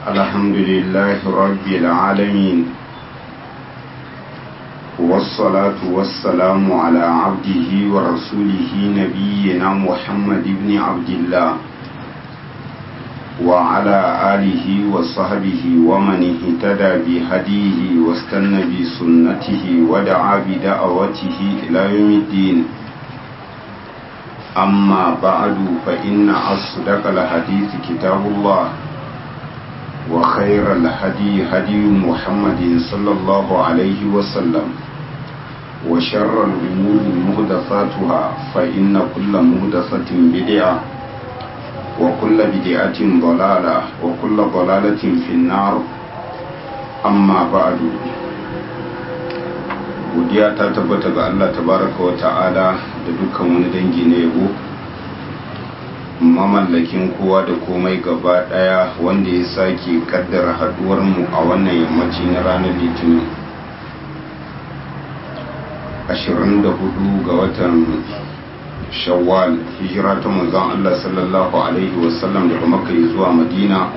الحمد لله رب العالمين والصلاة والسلام على عبده ورسوله نبينا محمد بن عبد الله وعلى آله وصحبه ومن اهتدى بهديه واستنى بسنته ودعا بدعوته إلى يوم الدين أما بعد فإن أصدق الحديث كتاب الله وخير الهدي هدي محمد صلى الله عليه وسلم وشر الأمور مهدفاتها فإن كل مهدفة بدعة وكل بدعة ضلالة وكل ضلالة في النار أما بعد godiya ta tabbata ga Allah tabaraka wa ta'ala da dukkan wani dangi na yabo mamallakin kowa da komai gaba daya wanda ya sake kaddara haduwar mu a wannan yammaci na ranar litinin 24 ga watan shawwal hijira ta manzon Allah sallallahu alaihi wasallam daga makka zuwa madina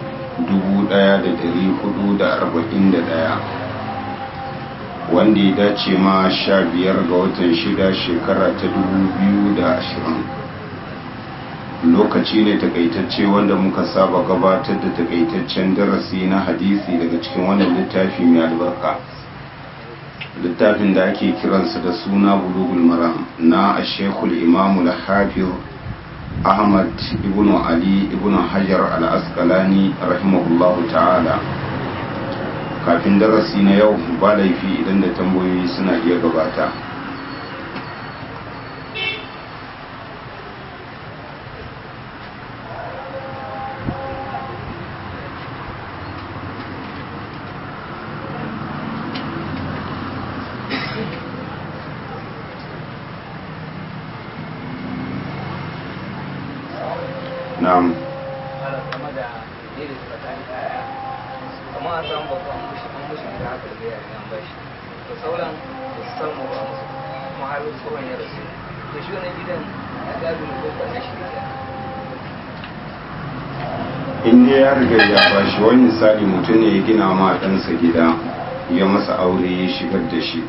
1441 wanda ya dace ma sha biyar ga watan shida shekara ta dubu da ashirin lokaci ne takaitacce wanda muka saba gabatar da takaitaccen darasi na hadisi daga cikin wannan littafi mai albarka littafin da ake kiransa da suna bulugul maram na ashekul imamul hafiz ahmad ibn ali ibn hajar al-asqalani rahimahullahu ta'ala kafin darasi na yau ba laifi idan da tambayoyi suna iya gabata na'am amma a samu babban mushi an mushi da haka da ya an bashi to sauran da su samu ba musu kuma har tsohon ya rasu to shi wannan gidan ya gado ne ko ba na shi ne in dai ya riga ya bashi wani misali mutum ne ya gina ma ɗansa gida ya masa aure ya shigar da shi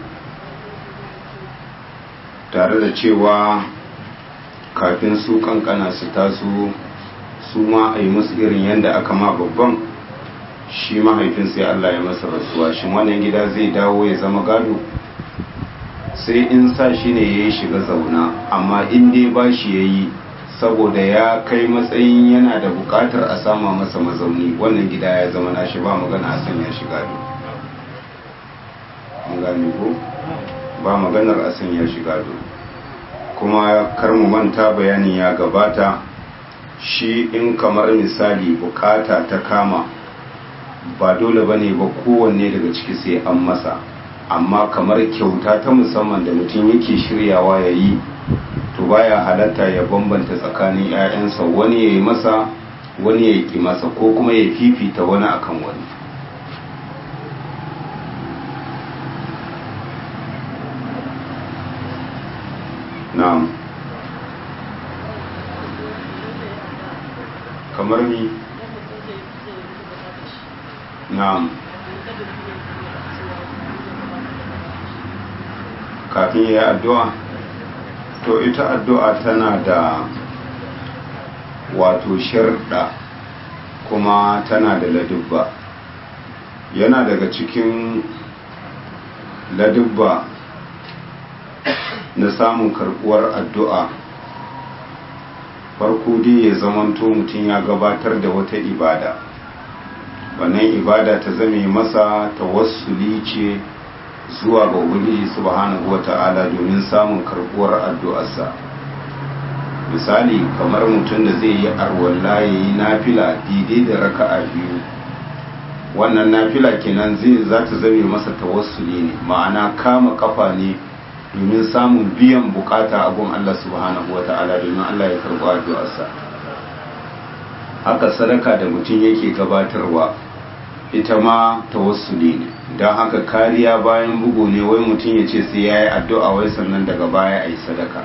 tare da cewa kafin su kankana su taso su ma a yi musu irin yadda aka ma babban shi mahaifin sai Allah ya masa rasuwa shi wannan gida zai dawo ya zama gado sai in sa shi ne ya yi shiga zauna amma in dai ba shi ya yi saboda ya kai matsayin yana da bukatar a sama masa mazauni wannan gida ya zama nashi ba magana a sanya shi gado gane ko ba maganar a sanya shi gado kuma kar mu manta bayanin ya gabata shi in kamar misali bukata ta kama ba dole bane ba kowanne daga ciki sai an masa amma kamar kyauta ta musamman da mutum yake shiryawa ya yi to baya halatta ya bambanta tsakanin 'ya'yansa wani ya yi masa wani ya yi masa ko kuma ya fifita wani akan wani na'am kamar ni na'am kafin ya yi addu'a to ita addu'a tana da wato sharɗa kuma tana da ladubba yana daga cikin ladubba na samun karɓuwar addu'a farko dai ya zamanto mutum ya gabatar da wata ibada wannan ibada ta zame masa tawassuli ce zuwa ga ubangiji subhanahu wata'ala domin samun karbuwar addu'arsa misali kamar mutum da zai yi arwalla ya yi nafila daidai da raka'a biyu wannan nafila kenan zai za ta zame masa tawassuli ne ma'ana kama kafa ne domin samun biyan bukata a gun Allah subhanahu wata'ala domin Allah ya karɓi addu'arsa haka sadaka da mutum yake gabatarwa ita ma tawassuli ne don haka kariya bayan bugu ne wai mutum ya ce sai ya yi addu'a wai sannan daga baya a yi sadaka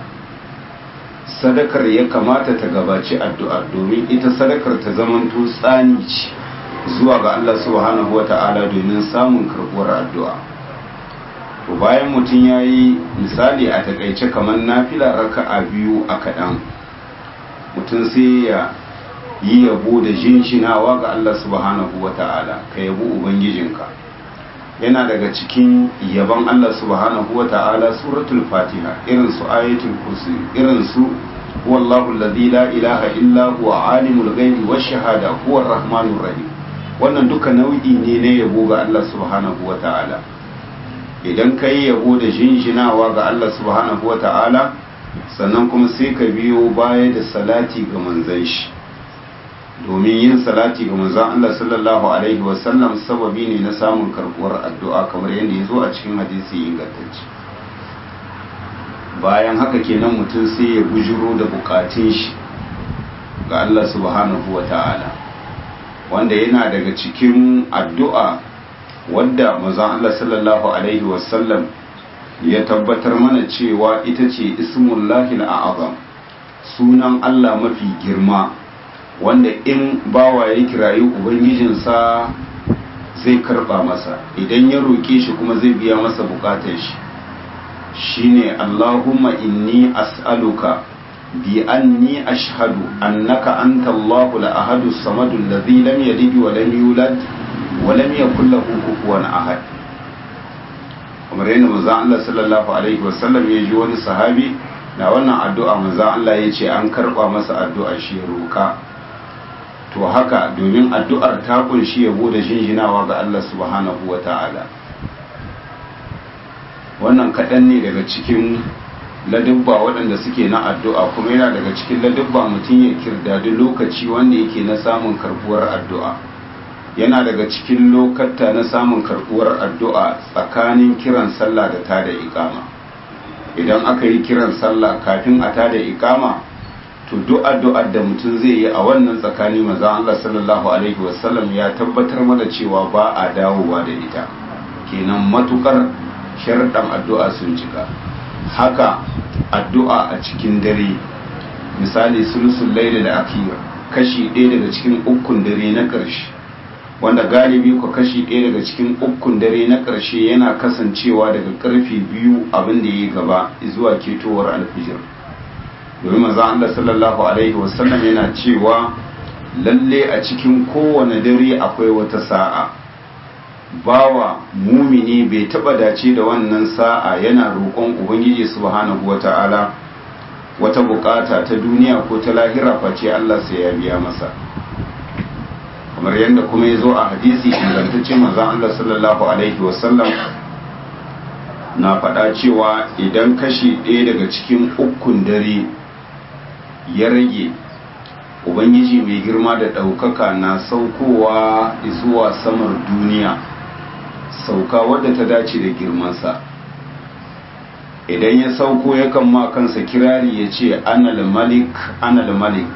sadakar ya kamata ta gabaci addu'ar domin ita sadakar ta zamanto tsani ce zuwa ga Allah subhanahu wa ta'ala domin samun karbuwar addu'a to bayan mutum ya yi misali a takaice kamar nafila raka'a biyu a kaɗan mutum sai ya yi yabo da jinshinawa ga Allah subhanahu wa ta'ala ka yabo ubangijinka yana daga cikin yabon Allah subhanahu wa ta'ala suratul fatiha irin su ayatul kursi irin su wallahu alladhi la ilaha illa huwa alimul ghaibi wash shahada huwa arrahmanur rahim wannan duka nau'i ne na yabo ga Allah subhanahu wa ta'ala idan ka yi yabo da jinjinawa ga Allah subhanahu wa ta'ala sannan kuma sai ka biyo baya da salati ga manzan shi domin yin salati ga manzan Allah sallallahu alaihi wasallam sababi ne na samun karbuwar addu'a kamar yadda ya zo a cikin hadisi ingantacce bayan haka kenan mutum sai ya bujuro da bukatun shi ga Allah subhanahu wa ta'ala wanda yana daga cikin addu'a wadda manzan Allah sallallahu alaihi wasallam ya tabbatar mana cewa ita ce ismullahi al'azam sunan Allah mafi girma wanda in bawa ya kirayi ubangijinsa zai karba masa idan ya roƙe shi kuma zai biya masa bukatar shi shine Allahumma inni as'aluka bi anni ashhadu annaka anta Allahu al-ahadu as-samadu alladhi lam yalid wa lam yulad wa lam yakul lahu kufuwan ahad kamar yadda manzo Allah sallallahu alaihi wasallam ya ji wani sahabi na wannan addu'a manzo Allah ya ce an karba masa addu'a shi roka to haka domin addu'ar ta kunshi yabo da jinjinawa ga Allah subhanahu wa ta'ala wannan kaɗan ne daga cikin ladubba waɗanda suke na addu'a kuma yana daga cikin ladubba mutum ya kirdadi lokaci wanda yake na samun karbuwar addu'a yana daga cikin lokata na samun karbuwar addu'a tsakanin kiran sallah da tada ikama idan aka yi kiran sallah kafin a tada ikama to duk addu'ar da mutum zai yi a wannan tsakani maza Allah sallallahu alaihi wasallam ya tabbatar mana cewa ba a dawowa da ita kenan matukar sharɗan addu'a sun cika haka addu'a a cikin dare misali sulusun laila da akira kashi ɗaya daga cikin ukun dare na ƙarshe wanda galibi ku kashi ɗaya daga cikin ukun dare na ƙarshe yana kasancewa daga ƙarfe biyu abin da ya gaba zuwa ketowar alfijir domin maza Allah sallallahu alaihi wasallam yana cewa lalle a cikin kowane dare akwai wata sa'a bawa mumini bai taba dace da wannan sa'a yana roƙon ubangiji subhanahu wata'ala wata bukata ta duniya ko ta lahira face Allah sai ya biya masa kamar yadda kuma ya zo a hadisi ingantacce manzon Allah sallallahu alaihi wasallam na faɗa cewa idan kashi ɗaya daga cikin ukun dare ya rage ubangiji mai girma da ɗaukaka na saukowa zuwa samar duniya sauka wadda ta dace da girmansa idan ya sauko yakan ma kansa kirari ya ce anal malik anal malik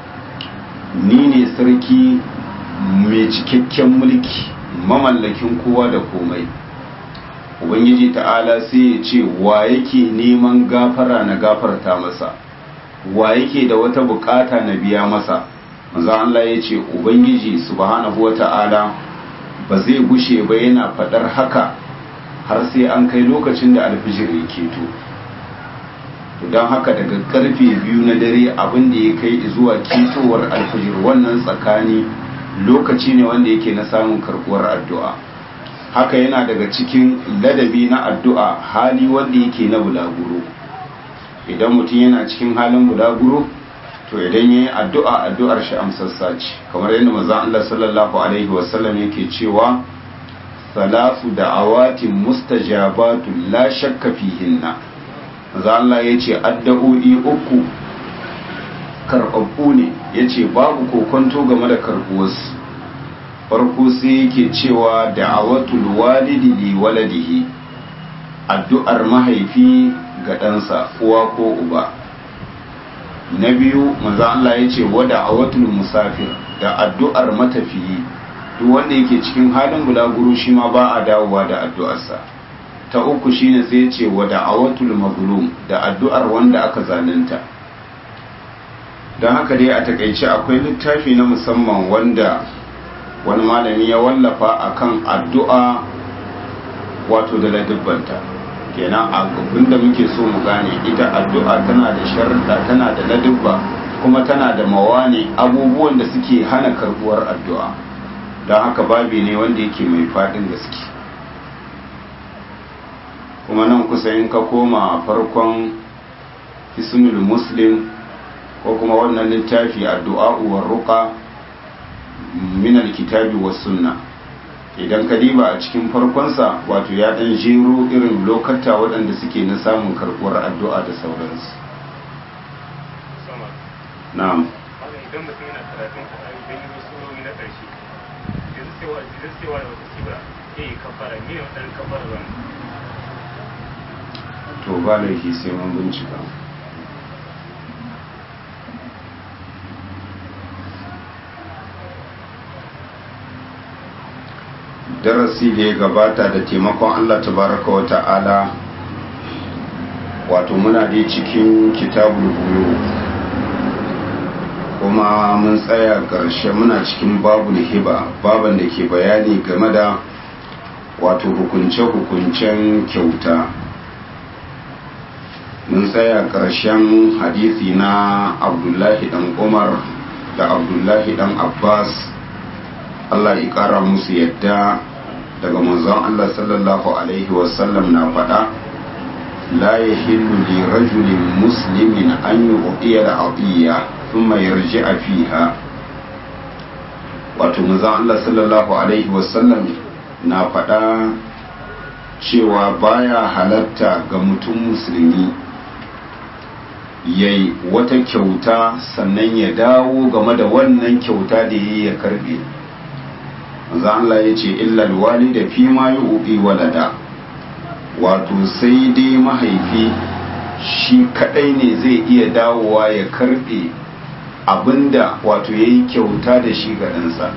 ni ne sarki mai cikakken mulki mamallakin kowa da komai ubangiji ta'ala sai ya ce wa yake neman gafara na gafarta masa wa yake da wata bukata na biya masa manzo Allah ya ce ubangiji subhanahu wata'ala ba zai gushe ba yana fadar haka har sai an kai lokacin da alfijir ya keto to don haka daga karfe biyu na dare abin da ya kai zuwa ketowar alfijir wannan tsakani lokaci ne wanda yake na samun karbuwar addu'a haka yana daga cikin ladabi na addu'a hali wanda yake na bulaguro idan mutum yana cikin halin bulaguro to idan yayi addu'a addu'ar shi amsassa ce kamar yadda manzon Allah sallallahu alaihi wasallam yake cewa salasu da'awatin mustajabatu la shakka fihinna manzon Allah yace addu'o'i uku karɓaɓɓu ne yace babu kokonto game da karɓuwarsu farko sai yake cewa da'awatul walidi li waladihi addu'ar mahaifi ga ɗansa uwa ko uba na biyu manzo Allah ya ce wada awatul musafir da addu'ar matafiyi duk wanda yake cikin halin bulaguro shi ma ba a dawowa da addu'arsa ta uku shine sai ya ce wada awatul mazlum da addu'ar wanda aka zalunta don haka dai a takaice akwai littafi na musamman wanda wani malami ya wallafa akan addu'a wato da ladubbanta kenan abin da muke so mu gane ita addu'a tana da sharuɗa tana da ladubba kuma tana da mawane abubuwan da suke hana karbuwar addu'a don haka babi ne wanda yake mai faɗin gaske kuma nan kusa in ka koma farkon hisnul muslim ko kuma wannan littafi addu'a uwar ruka min alkitabi was sunna idan ka diba a cikin farkonsa wato ya dan jero irin lokata waɗanda suke na samun karɓuwar addu'a da sauransu na'am idan mutum yana karatun Qur'ani idan yi surori na ƙarshe yanzu sai wa yanzu sai wa da wata sura ke yi kafara ne wannan kafara zan to ba laifi sai mun bincika darasi da ya gabata da taimakon Allah tabaraka wa ta'ala wato muna dai cikin kitabul buyu kuma mun tsaya ƙarshe muna cikin babul hiba baban da ke bayani game da wato hukunce-hukuncen kyauta mun tsaya ƙarshen hadisi na abdullahi dan umar da abdullahi dan abbas allah ya ƙara musu yadda daga manzon allah sallallahu alaihi wasallam na faɗa la ya hillu li rajulin muslimin an yi uɗiya da aɗiyya thumma yarji'a fiha wato manzon allah sallallahu alaihi wasallam na faɗa cewa baya halatta ga mutum musulmi yayi wata kyauta sannan ya dawo game da wannan kyauta da yayi ya karbe manzo Allah ya ce illal walida fi ma yu'ti walada wato sai dai mahaifi shi kadai ne zai iya dawowa ya karbe abinda wato yayi kyauta da shi ga ɗansa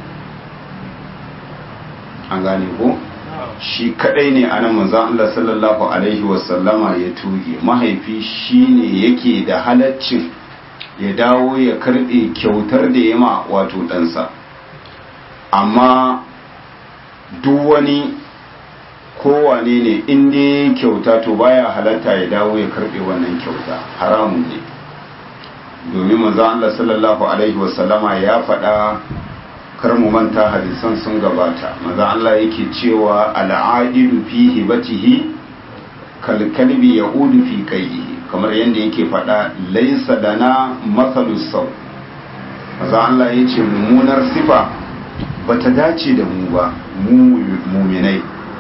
an gane ko shi kadai ne anan manzon Allah sallallahu alaihi wasallama ya tuge mahaifi shine yake da halaccin ya dawo ya karbe kyautar da ya ma wato ɗansa amma duk wani kowane ne inda ya kyauta to baya halatta ya dawo ya karbe wannan kyauta haramun ne domin manzon Allah sallallahu alaihi wasallama ya faɗa kar mu manta hadisan sun gabata maza Allah yake cewa al'aidu fi hibatihi kal kalbi yaudu fi qayyihi kamar yadda yake faɗa laysa lana mathalus saw maza Allah yace mummunar sifa bata dace da mu ba mu mu'minai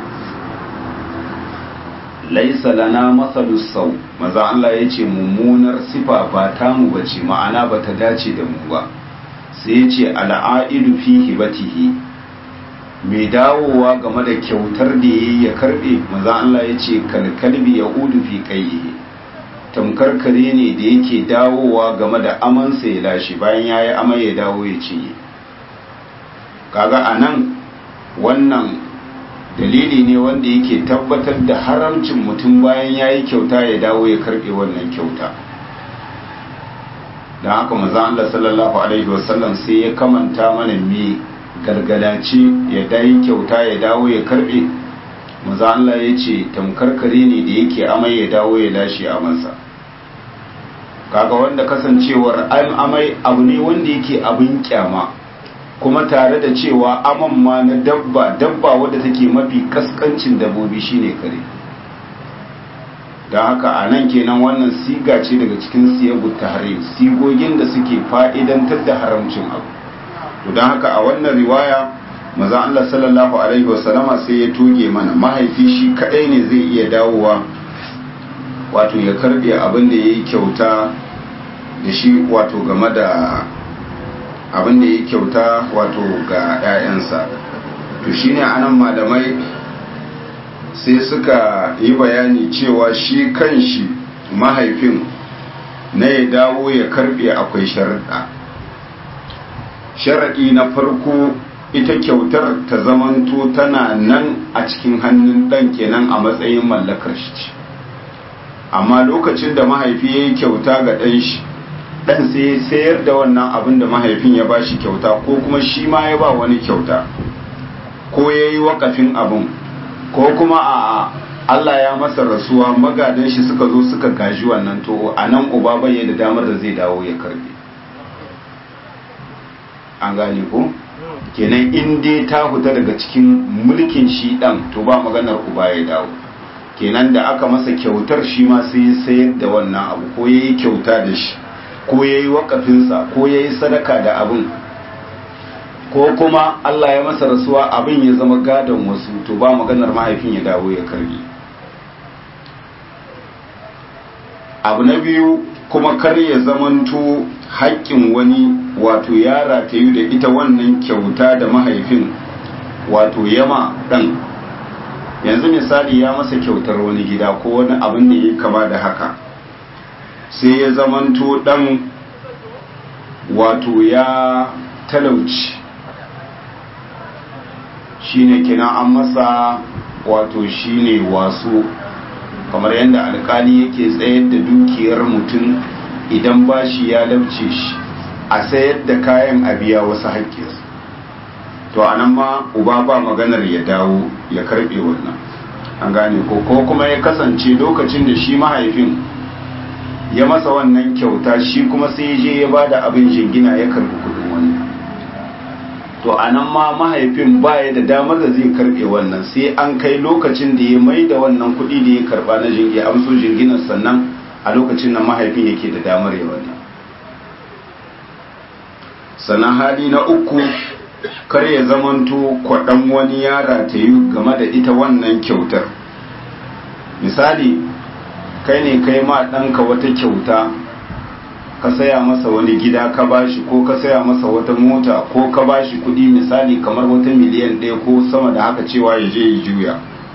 laysa lana mathalus saw maza Allah yace mummunar sifa ba ta mu bace ma'ana bata dace da mu ba sai ce al'aidu fi hibatihi mai dawowa game da kyautar da ya ya karbe maza Allah ya ce kalkalbi ya udu fi kaihi tamkar kare ne da yake dawowa game da amansa ya lashe bayan ya yi amai ya dawo ya cinye kaga a nan wannan dalili ne wanda yake tabbatar da haramcin mutum bayan ya yi kyauta ya dawo ya karbe wannan kyauta da haka maza Allah sallallahu alaihi wasallam sai ya kamanta mana me gargalace ya dai kyauta ya dawo ya karbe maza Allah ya ce tamkarkare ne da yake amai ya dawo ya lashe amansa kaga wanda kasancewar amai abu ne wanda yake abin kyama kuma tare da cewa aman ma na dabba dabba wadda take mafi kaskancin dabbobi shine kare don haka a nan kenan wannan siga ce daga cikin siyagu tahrim sigogin da suke fa'idantar da haramcin abu to don haka a wannan riwaya maza Allah sallallahu alaihi wasallama sai ya toge mana mahaifi shi kadai ne zai iya dawowa wato ya karbe abin da ya yi kyauta da shi wato game da abin da ya yi kyauta wato ga 'ya'yansa to shine anan malamai sai suka yi bayani cewa shi kan shi mahaifin na ya dawo ya karbe akwai sharaɗa sharaɗi na farko ita kyautar ta zamanto tana nan a cikin hannun ɗan kenan a matsayin mallakar shi ce amma lokacin da mahaifi ya yi kyauta ga ɗan shi dan sai sayar da wannan abin da mahaifin ya ba shi kyauta ko kuma shi ma ya ba wani kyauta ko ya yi wakafin abin ko kuma a Allah ya masa rasuwa magadan shi suka zo suka gaji wannan to a nan uba bai da damar da zai dawo ya karbe an gane ko kenan in dai ta fita daga cikin mulkin shi dan to ba maganar uba ya dawo kenan da aka masa kyautar shi ma sai ya sayar da wannan abu ko ya yi kyauta da shi ko ya yi wakafinsa ko ya yi sadaka da abin ko kuma Allah ya masa rasuwa abin ya zama gadon wasu to ba maganar mahaifin ya dawo ya karbi abu na biyu kuma kar ya zamanto haƙƙin wani wato yara ta yi da ita wannan kyauta da mahaifin wato yama ɗan yanzu misali ya masa kyautar wani gida ko wani abin da ya kama da haka sai ya zamanto ɗan wato ya talauci shine kina an masa wato shine wasu kamar yadda alkali yake tsayar da dukiyar mutum idan bashi ya lauce shi a sayar da kayan a biya wasu haƙƙinsu to a nan ma uba ba maganar ya dawo ya karɓe wannan an gane ko ko kuma ya kasance lokacin da shi mahaifin ya masa wannan kyauta shi kuma sai je ya ba da abin jingina ya karɓi kuɗin wani to a nan ma mahaifin baya da damar da zai karɓe wannan sai an kai lokacin da ya mai da wannan kuɗi da ya karɓa na jingi amso jinginan sannan a lokacin nan mahaifin yake da damar ya wannan sannan hali na uku kar ya zamanto kwaɗan wani yara ta yi game da ita wannan kyautar misali kai ne kai ma ɗanka wata kyauta ka saya masa wani gida ka bashi ko ka saya masa wata mota ko ka bashi kuɗi misali kamar wata miliyan ɗaya ko sama da haka cewa ya je ya juya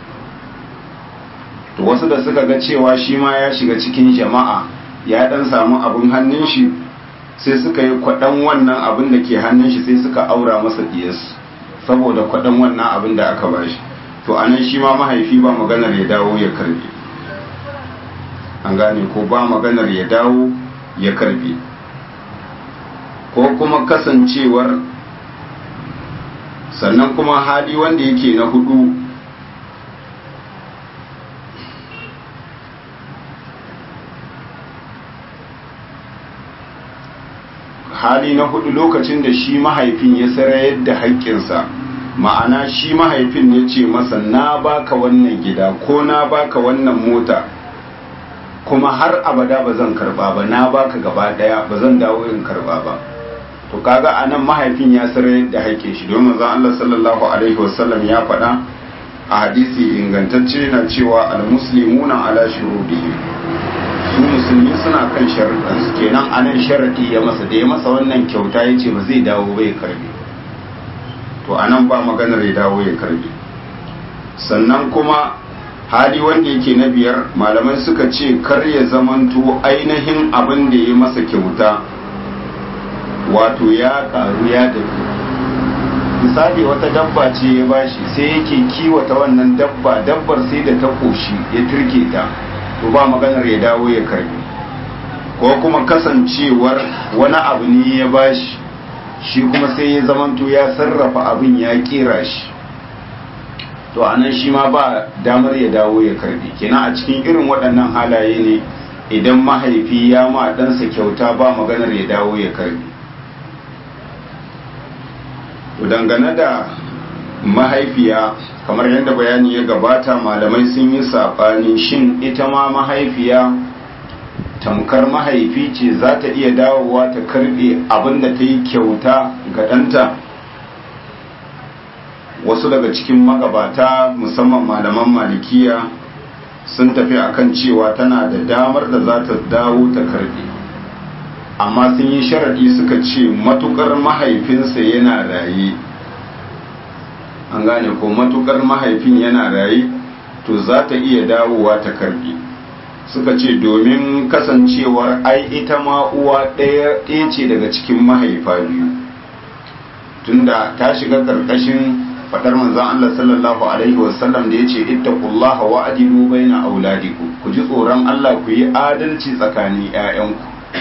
to wasu da suka ga cewa shi ma ya shiga cikin jama'a ya ɗan samu abin hannun shi sai suka yi kwaɗan wannan abin da ke hannun shi sai suka aura masa diyarsu saboda kwaɗan wannan abin da aka bashi to anan shi ma mahaifi ba maganar ya dawo ya karbe an gane ko ba maganar ya dawo ya karbe ko kuma kasancewar sannan kuma hali wanda yake na hudu hali na hudu lokacin da shi mahaifin ya sarayar da haƙƙinsa ma'ana shi mahaifin ya ce masa na baka wannan gida ko na baka wannan mota kuma har abada ba zan karba ba na baka gaba daya ba zan dawo in karba ba to kaga anan mahaifin ya sarayar da haƙƙin shi domin zan Allah sallallahu alaihi wasallam ya faɗa a hadisi ingantacce na cewa al-muslimuna ala shurudihim su musulmi suna kan sharaɗansu kenan anan sharaɗi ya masa da ya masa wannan kyauta ya ce ba zai dawo ba ya karbe to anan ba maganar ya dawo ya karbe sannan kuma hali wanda yake na biyar malamai suka ce kar ya zamanto ainihin abin da ya masa kyauta wato ya karu ya dafi misali wata dabba ce ya bashi sai yake kiwata wannan dabba dabbar sai da ta koshi ya turke ta to ba maganar ya dawo ya karbi ko kuma kasancewar wani abu ne ya bashi shi kuma sai ya zamanto ya sarrafa abin ya kera shi to anan shi ma ba damar ya dawo ya karbi kenan a cikin irin waɗannan halaye ne idan mahaifi ya ma ɗansa kyauta ba maganar ya dawo ya karbi to dangane da mahaifiya kamar yadda bayani ya gabata malamai sun yi saɓani shin ita ma mahaifiya tamkar mahaifi ce za ta iya dawowa ta karɓe abin da ta yi kyauta ga ɗanta wasu daga cikin magabata musamman malaman malikiya sun tafi akan cewa tana da damar da za ta dawo ta karɓe amma sun yi sharaɗi suka ce matukar mahaifinsa yana raye an gane ko matukar mahaifin yana raye to za ta iya dawowa ta karbi suka ce domin kasancewar ai ita ma uwa ɗaya ce daga cikin mahaifa biyu tunda ta shiga karkashin fadar manzon Allah sallallahu alaihi wasallam da yace ittaqullaha wa adilu baina auladikum ku ji tsoron Allah ku yi adalci tsakanin ƴaƴanku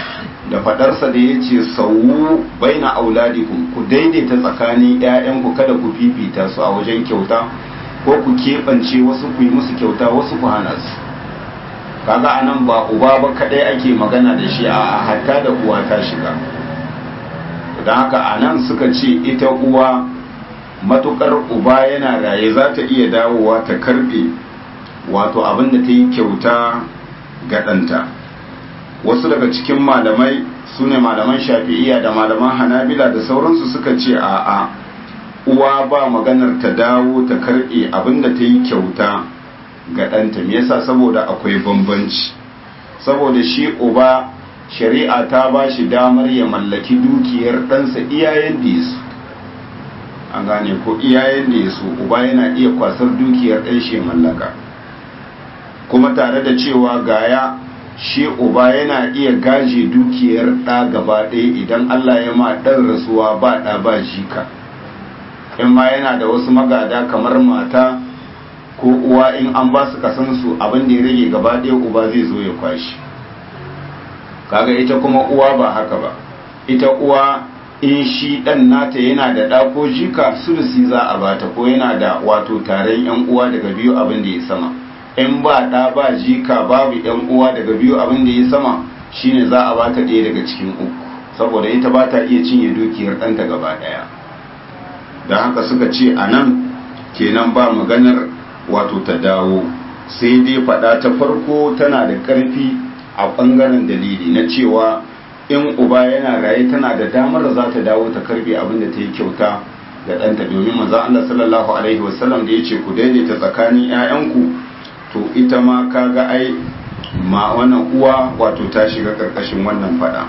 da fadarsa da ya ce sauwu baina auladikum ku daidaita tsakanin 'ya'yanku kada ku fifita su a wajen kyauta ko ku keɓance wasu ku yi musu kyauta wasu ku hana su kaga anan ba uba ba kadai ake magana da shi a hatta da uwa ta shiga don haka anan suka ce ita uwa matukar uba yana raye za ta iya dawowa ta karbe wato abin da ta yi kyauta ga ɗanta wasu daga cikin malamai su ne malaman shafi'iya da malaman hanabila da sauransu suka ce a'a uwa ba maganar ta dawo ta karbe abin da ta yi kyauta ga ɗanta me yasa saboda akwai bambanci saboda shi uba shari'a ta ba shi damar ya mallaki dukiyar ɗansa iyayen da yasu an gane ko iyayen da yasu uba yana iya kwasar dukiyar ɗan shi mallaka kuma tare da cewa gaya shi uba yana iya gaje dukiyar ɗa gaba ɗaya idan allah ya ma ɗan rasuwa ba ɗa ba jika in ma yana da wasu magada kamar mata ko uwa in an ba su kasansu abin da ya rage gaba ɗaya uba zai zo ya kwashi kaga ita kuma uwa ba haka ba ita uwa in shi ɗan nata yana da ɗa ko jika sulusi za a bata ko yana da wato taron yan uwa daga biyu abin da ya sama in ba ɗa ba jika babu yan uwa daga biyu abin da ya sama shine za a bata ɗaya daga cikin uku saboda ita ba ta iya cinye dukiyar ɗanta gaba ɗaya da haka suka ce a nan kenan ba maganar wato ta dawo sai dai fada ta farko tana da ƙarfi a ɓangaren dalili na cewa in uba yana raye tana da damar za ta dawo ta karbe abin da ta yi kyauta ga ɗanta domin maza Allah sallallahu alaihi wasallam da ya ce ku daidaita tsakanin 'ya'yanku to ita ma kaga ai ma wannan uwa wato ta shiga ƙarƙashin wannan fada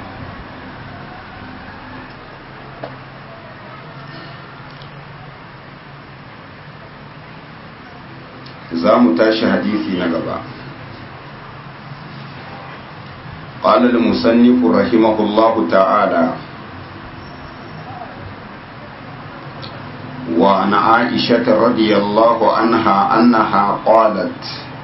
za mu tashi hadisi na gaba قال المصنف رحمه الله تعالى وعن عائشة رضي الله عنها أنها قالت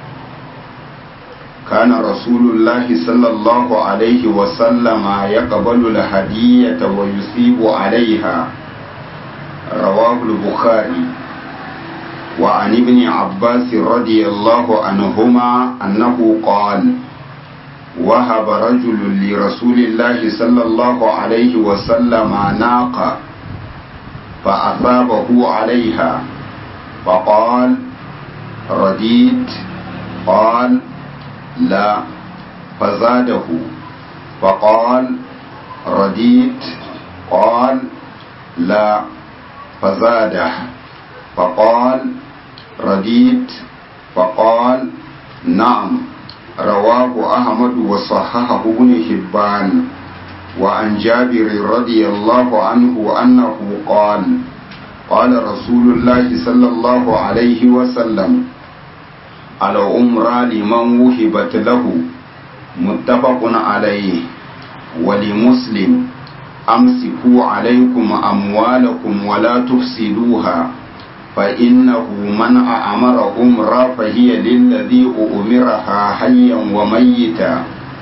كان رسول الله صلى الله عليه وسلم يقبل الهدية ويصيب عليها رواه البخاري وعن ابن عباس رضي الله عنهما أنه قال وهب رجل لرسول الله صلى الله عليه وسلم ناقة فأثابه عليها فقال رديت قال لا فزاده فقال رديت قال لا فزاده فقال رديت فقال نعم رواه أحمد وصححه ابن حبان وعن جابر رضي الله عنه أنه قال قال رسول الله صلى الله عليه وسلم على أمرى لمن وهبت له متفق عليه ولمسلم أمسكوا عليكم أموالكم ولا تفسدوها فإنه من أمر أمرا فهي للذي أمرها حيا وميتا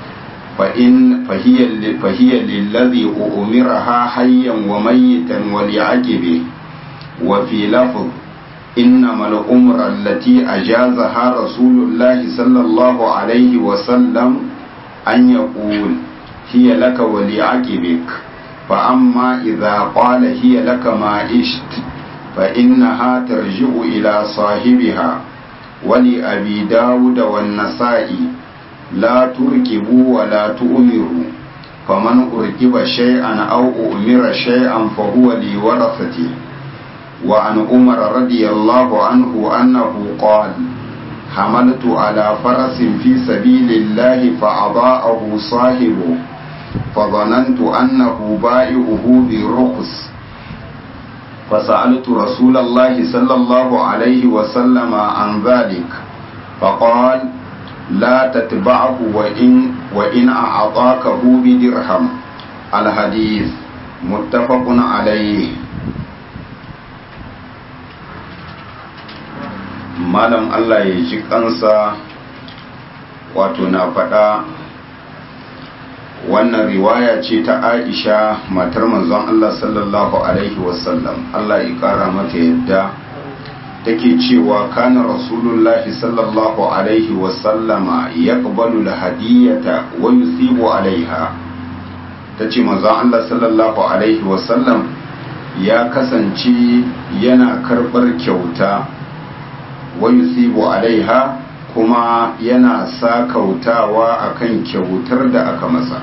فإن فهي فهي للذي أمرها حيا وميتا ولعقبه وفي لفظ إنما الأمر التي أجازها رسول الله صلى الله عليه وسلم أن يقول هي لك ولعقبك فأما إذا قال هي لك ما عشت فإنها ترجع إلى صاحبها ولأبي داود والنسائي لا تركبوا ولا تؤمروا فمن أركب شيئا أو أؤمر شيئا فهو لورثته وعن عمر رضي الله عنه أنه قال حملت على فرس في سبيل الله فأضاءه صاحبه فظننت أنه بائعه برخص فسألت رسول الله صلى الله عليه وسلم عن ذلك فقال لا تتبعه وإن, وإن أعطاكه بدرهم الحديث متفق عليه malam Allah ya ji kansa wato na faɗa wannan riwaya ce ta aisha matar manzon Allah sallallahu alaihi wasallam Allah ya kara mata yadda take cewa kana rasulullahi sallallahu alaihi wasallama yaqbalu alhadiyata wa yusibu alaiha tace manzon Allah sallallahu alaihi wasallam ya kasance yana karbar kyauta wa yusibu alaiha kuma yana sakautawa akan kyautar da aka masa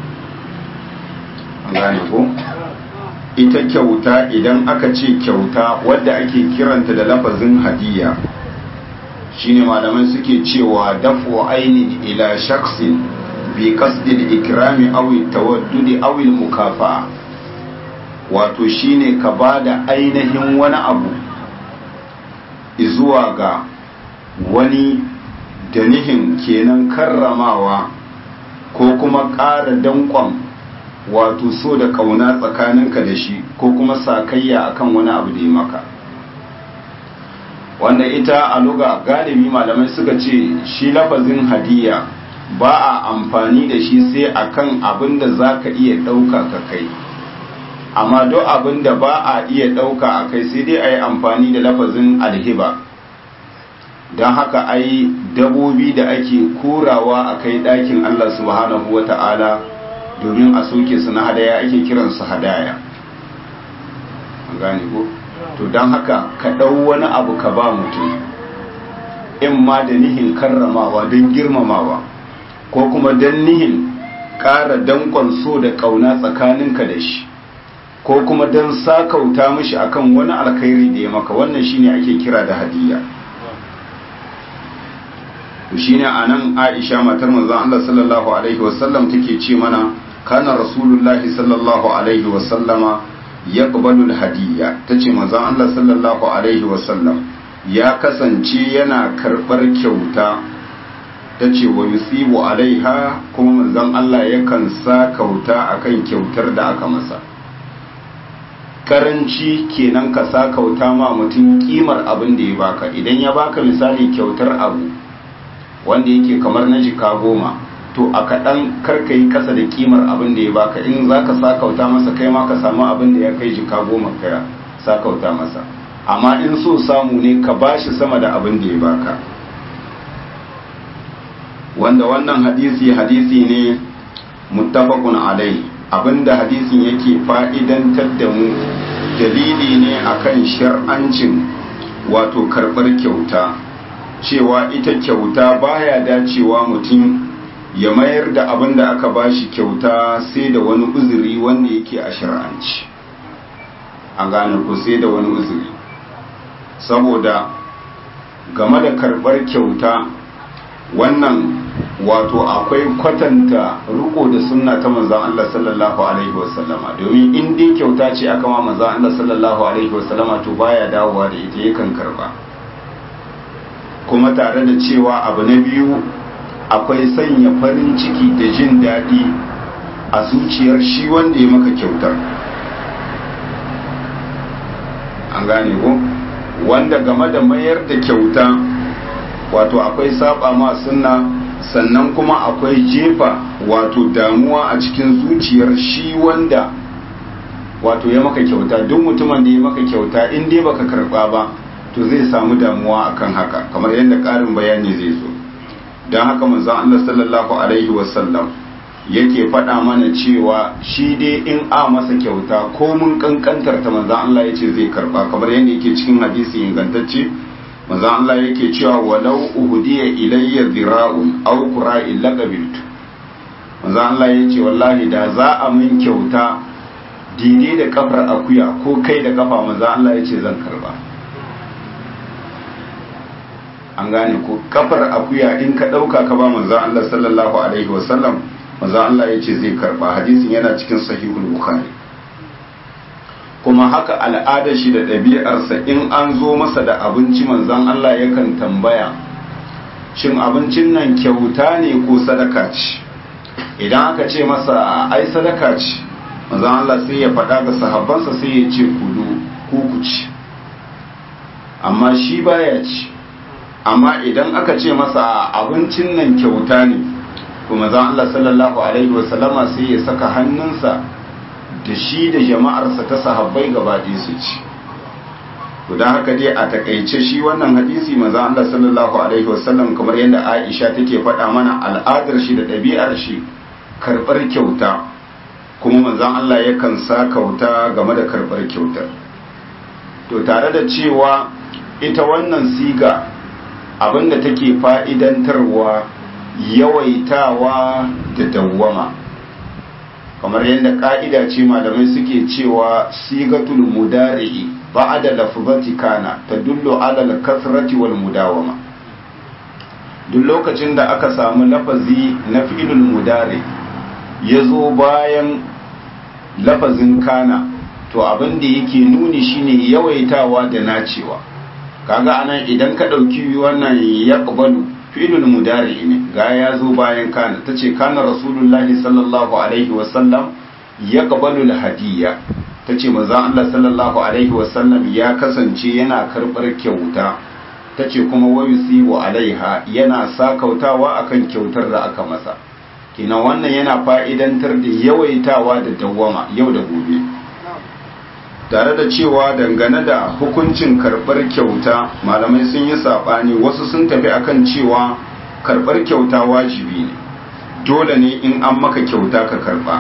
gane ko ita kyauta idan aka ce kyauta wadda ake kiranta da lafazin hadiya shine malaman suke cewa dafu ainin ila shaksin bi qasdil ikrami aw tawaddudi aw mukafa wato shine ka bada ainihin wani abu zuwa ga wani da nihin kenan karramawa ko kuma ƙara danƙon wato so da kauna tsakaninka da shi ko kuma sakayya akan wani abu da ya maka wanda ita a luga galibi malamai suka ce shi lafazin hadiya ba a amfani da shi sai akan abin da za ka iya ɗauka ka kai amma duk abin da ba a iya ɗauka a kai sai dai a yi amfani da lafazin alhiba don haka ai dabobi da ake korawa a kai ɗakin allah subhanahu wa ta'ala domin a soke su na hadaya ake kiransu hadaya an gane ko to don haka ka ɗau wani abu ka ba mutum in ma da nihin karramawa don girmamawa ko kuma don nihin ƙara danƙon so da ƙauna tsakaninka da shi ko kuma don sakauta mishi akan wani alkhairi da ya maka wannan shine ake kira da hadiya to shine anan Aisha matar manzon Allah sallallahu alaihi wasallam take ce mana kana rasulullahi sallallahu alaihi wasallama yaqbalu alhadiyya tace manzon Allah sallallahu alaihi wasallam ya kasance yana karbar kyauta tace wa yusibu alaiha kuma manzon Allah yakan sa kauta akan kyautar da aka masa karanci kenan ka sa kauta ma mutum kimar abin da ya baka idan ya baka misali kyautar abu wanda yake kamar na jika goma to a kaɗan karka yi ƙasa da kimar abin da ya baka in za ka sakauta masa kai ma ka samu abin da ya kai jika goma ka sakauta masa amma in so samu ne ka bashi sama da abin da ya baka wanda wannan hadisi hadisi ne muttafaqun alai abinda hadisin yake fa'idantar da mu dalili ne akan shar'ancin wato karɓar kyauta cewa ita kyauta baya dacewa mutum ya mayar da abin da aka bashi kyauta sai da wani uzuri wanda yake a shar'anci an gane ku sai da wani uzuri saboda game da karɓar kyauta wannan wato akwai kwatanta riko da sunna ta manzon Allah sallallahu alaihi wasallama domin in dai kyauta ce aka ma manzon Allah sallallahu alaihi wasallama to baya dawowa da ita yakan karba kuma tare da cewa abu na biyu akwai sanya farin ciki da jin daɗi a zuciyar shi wanda ya maka kyautar an gane ko wanda game da mayar da kyauta wato akwai saba ma sunna sannan kuma akwai jefa wato damuwa a cikin zuciyar shi wanda wato ya maka kyauta duk mutumin da ya maka kyauta in dai baka karba ba to zai samu damuwa akan haka kamar yadda ƙarin bayani zai zo don haka manzon Allah sallallahu alaihi wasallam yake faɗa mana cewa shi dai in a masa kyauta ko mun kankantar ta manzon Allah yace zai karba kamar yadda yake cikin hadisi ingantacce manzon Allah yake cewa walau uhdiya ilayya zira'un aw qura'in laqabiltu manzon Allah yace wallahi da za a min kyauta dide da kafar akuya ko kai da kafa manzon Allah yace zan karba an gane ko kafar akuya in ka dauka ka ba manzon Allah sallallahu alaihi wasallam manzon Allah yace zai karba hadisin yana cikin sahihul bukhari kuma haka al'adar shi da ɗabi'arsa in an zo masa da abinci manzon Allah yakan tambaya shin abincin nan kyauta ne ko sadaka ce idan aka ce masa ai sadaka ce manzon Allah sai ya faɗa ga sahabbansa sai ya ce kudu ku ku ci amma shi baya ci amma idan aka ce masa abincin nan kyauta ne to manzon Allah sallallahu alaihi wasallama sai ya saka hannunsa da shi da jama'arsa ta sahabbai gaba ɗaya su ci to don haka dai a takaice shi wannan hadisi manzon Allah sallallahu alaihi wasallam kamar yadda Aisha take faɗa mana al'adar shi da ɗabi'ar shi karɓar kyauta kuma manzon Allah yakan sa kauta game da karɓar kyautar to tare da cewa ita wannan siga abinda take fa'idantarwa yawaitawa da dawwama kamar yadda ka'ida ce malamai suke cewa sigatul mudari'i ba'da lafzati kana tadullu ala al-kasrati wal mudawama duk lokacin da aka samu lafazi na fi'lul mudari yazo bayan lafazin kana to abin da yake nuni shine yawaitawa da nacewa kaga anan idan ka dauki wannan yaqbalu fi'lul mudari ne ga ya zo bayan kana tace kana rasulullahi sallallahu alaihi wasallam yaqbalu alhadiyya tace manzon Allah sallallahu alaihi wasallam ya kasance yana karbar kyauta tace kuma wayusibu alaiha yana sakautawa akan kyautar da aka masa kina wannan yana fa'idantar da yawaitawa da dawwama yau da gobe tare da cewa dangane da hukuncin karɓar kyauta malamai sun yi saɓani wasu sun tafi akan cewa karɓar kyauta wajibi ne dole ne in an maka kyauta ka karɓa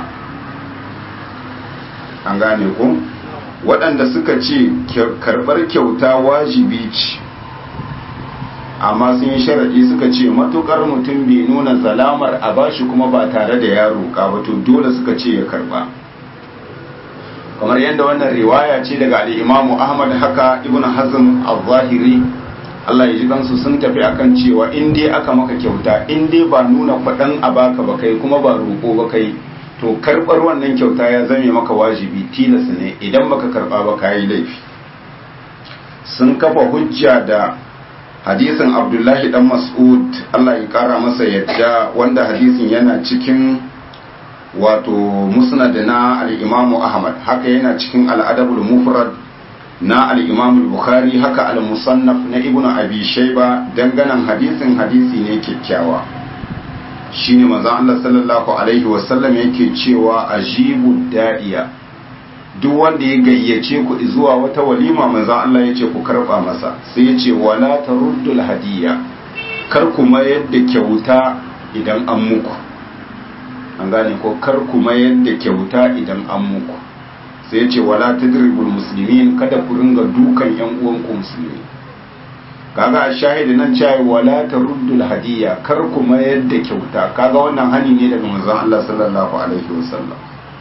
an gane ku waɗanda suka ce karɓar kyauta wajibi ce amma sun yi sharaɗi suka ce matuƙar mutum bai nuna zalamar a bashi kuma ba tare da ya roƙa ba to dole suka ce ya karɓa kamar yadda wannan riwaya ce daga al'imamu ahmad haka ibn hazm al-zahiri Allah ya ji kansu sun tafi akan cewa in dai aka maka kyauta in dai ba nuna kwaɗan a baka ba kai kuma ba roƙo ba kai to karɓar wannan kyauta ya zame maka wajibi tilas ne idan baka karɓa ba ka yi laifi sun kafa hujja da hadisin abdullahi dan mas'ud Allah ya kara masa yadda wanda hadisin yana cikin wato musnad na al-imamu ahmad haka yana cikin al-adabul mufrad na al-imamu bukhari haka al-musannaf na ibnu abi shayba danganan hadisin hadisi ne kyakkyawa shine manzo Allah sallallahu alaihi wasallam yake cewa ajibu da'iya duk wanda ya gayyace ku zuwa wata walima manzo Allah yace ku karba masa sai yace wala taruddul hadiya kar kuma yadda kyauta idan an muku an gane ko kar kuma yadda kyauta idan an muku sai ya ce wala tadribul muslimin kada ku ringa dukan yan uwanku musulmi kaga a shahidi nan cewa wala taruddul hadiya kar kuma yadda kyauta kaga wannan hani ne daga manzon Allah sallallahu alaihi wasallam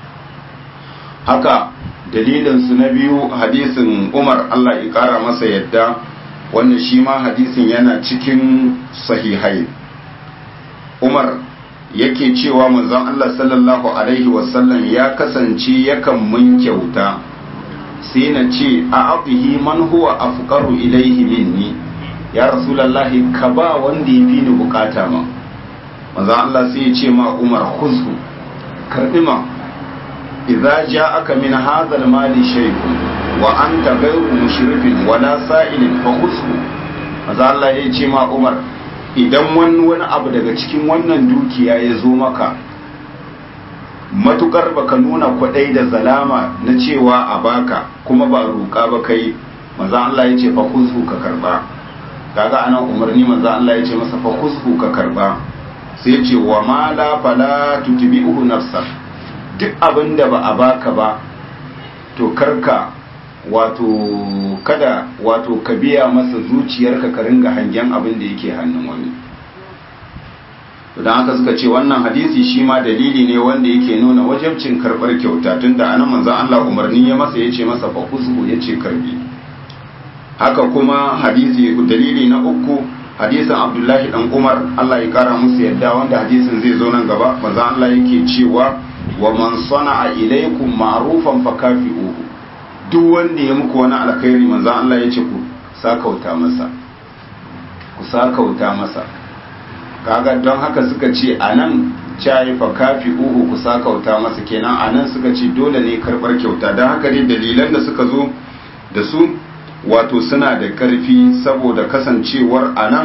haka dalilin su na biyu hadisin Umar Allah ya kara masa yadda wanda shi ma hadisin yana cikin sahihai Umar yake cewa manzon Allah sallallahu alaihi wasallam ya kasance yakan mun kyauta sai na ce a abihi man huwa afqaru ilaihi minni ya rasulullahi ka ba wanda ya fi ni bukata ma manzon Allah sai ya ce ma Umar khuzhu karbi ma idza ja'aka min hadha al-mali shay'un wa anta ghayru mushrifin wala sa'ilin fa khuzhu manzon Allah ya ce ma Umar idan wani wani abu daga cikin wannan dukiya ya zo maka matukar baka nuna kwadai da zalama na cewa a baka kuma ba roƙa ba kai maza Allah ya ce fa khuzhu ka karba kaga anan umarni maza Allah ya ce masa fa khuzhu ka karba sai ce wa ma la fala tutbi'uhu nafsa duk abin da ba a baka ba to karka wato kada wato ka biya masa zuciyarka ka ringa hangen abin da yake hannun wani don haka suka ce wannan hadisi shi ma dalili ne wanda yake nuna wajabcin karɓar kyauta tunda anan manzon Allah umarni ya masa ya ce masa fa kusu ya ce karbi haka kuma hadisi dalili na uku hadisin Abdullahi dan Umar Allah ya kara musu yadda wanda hadisin zai zo nan gaba manzon Allah yake cewa wa man sana'a ilaykum ma'rufan fakafi'uhu duk wanda ya muku wani alkhairi manzon Allah ya ce ku sakauta masa ku sakauta masa kaga don haka suka ce a nan cayi fa kafi uhu ku sakauta masa kenan a nan suka ce dole ne karɓar kyauta don haka dai dalilan da suka zo da su wato suna da ƙarfi saboda kasancewar a nan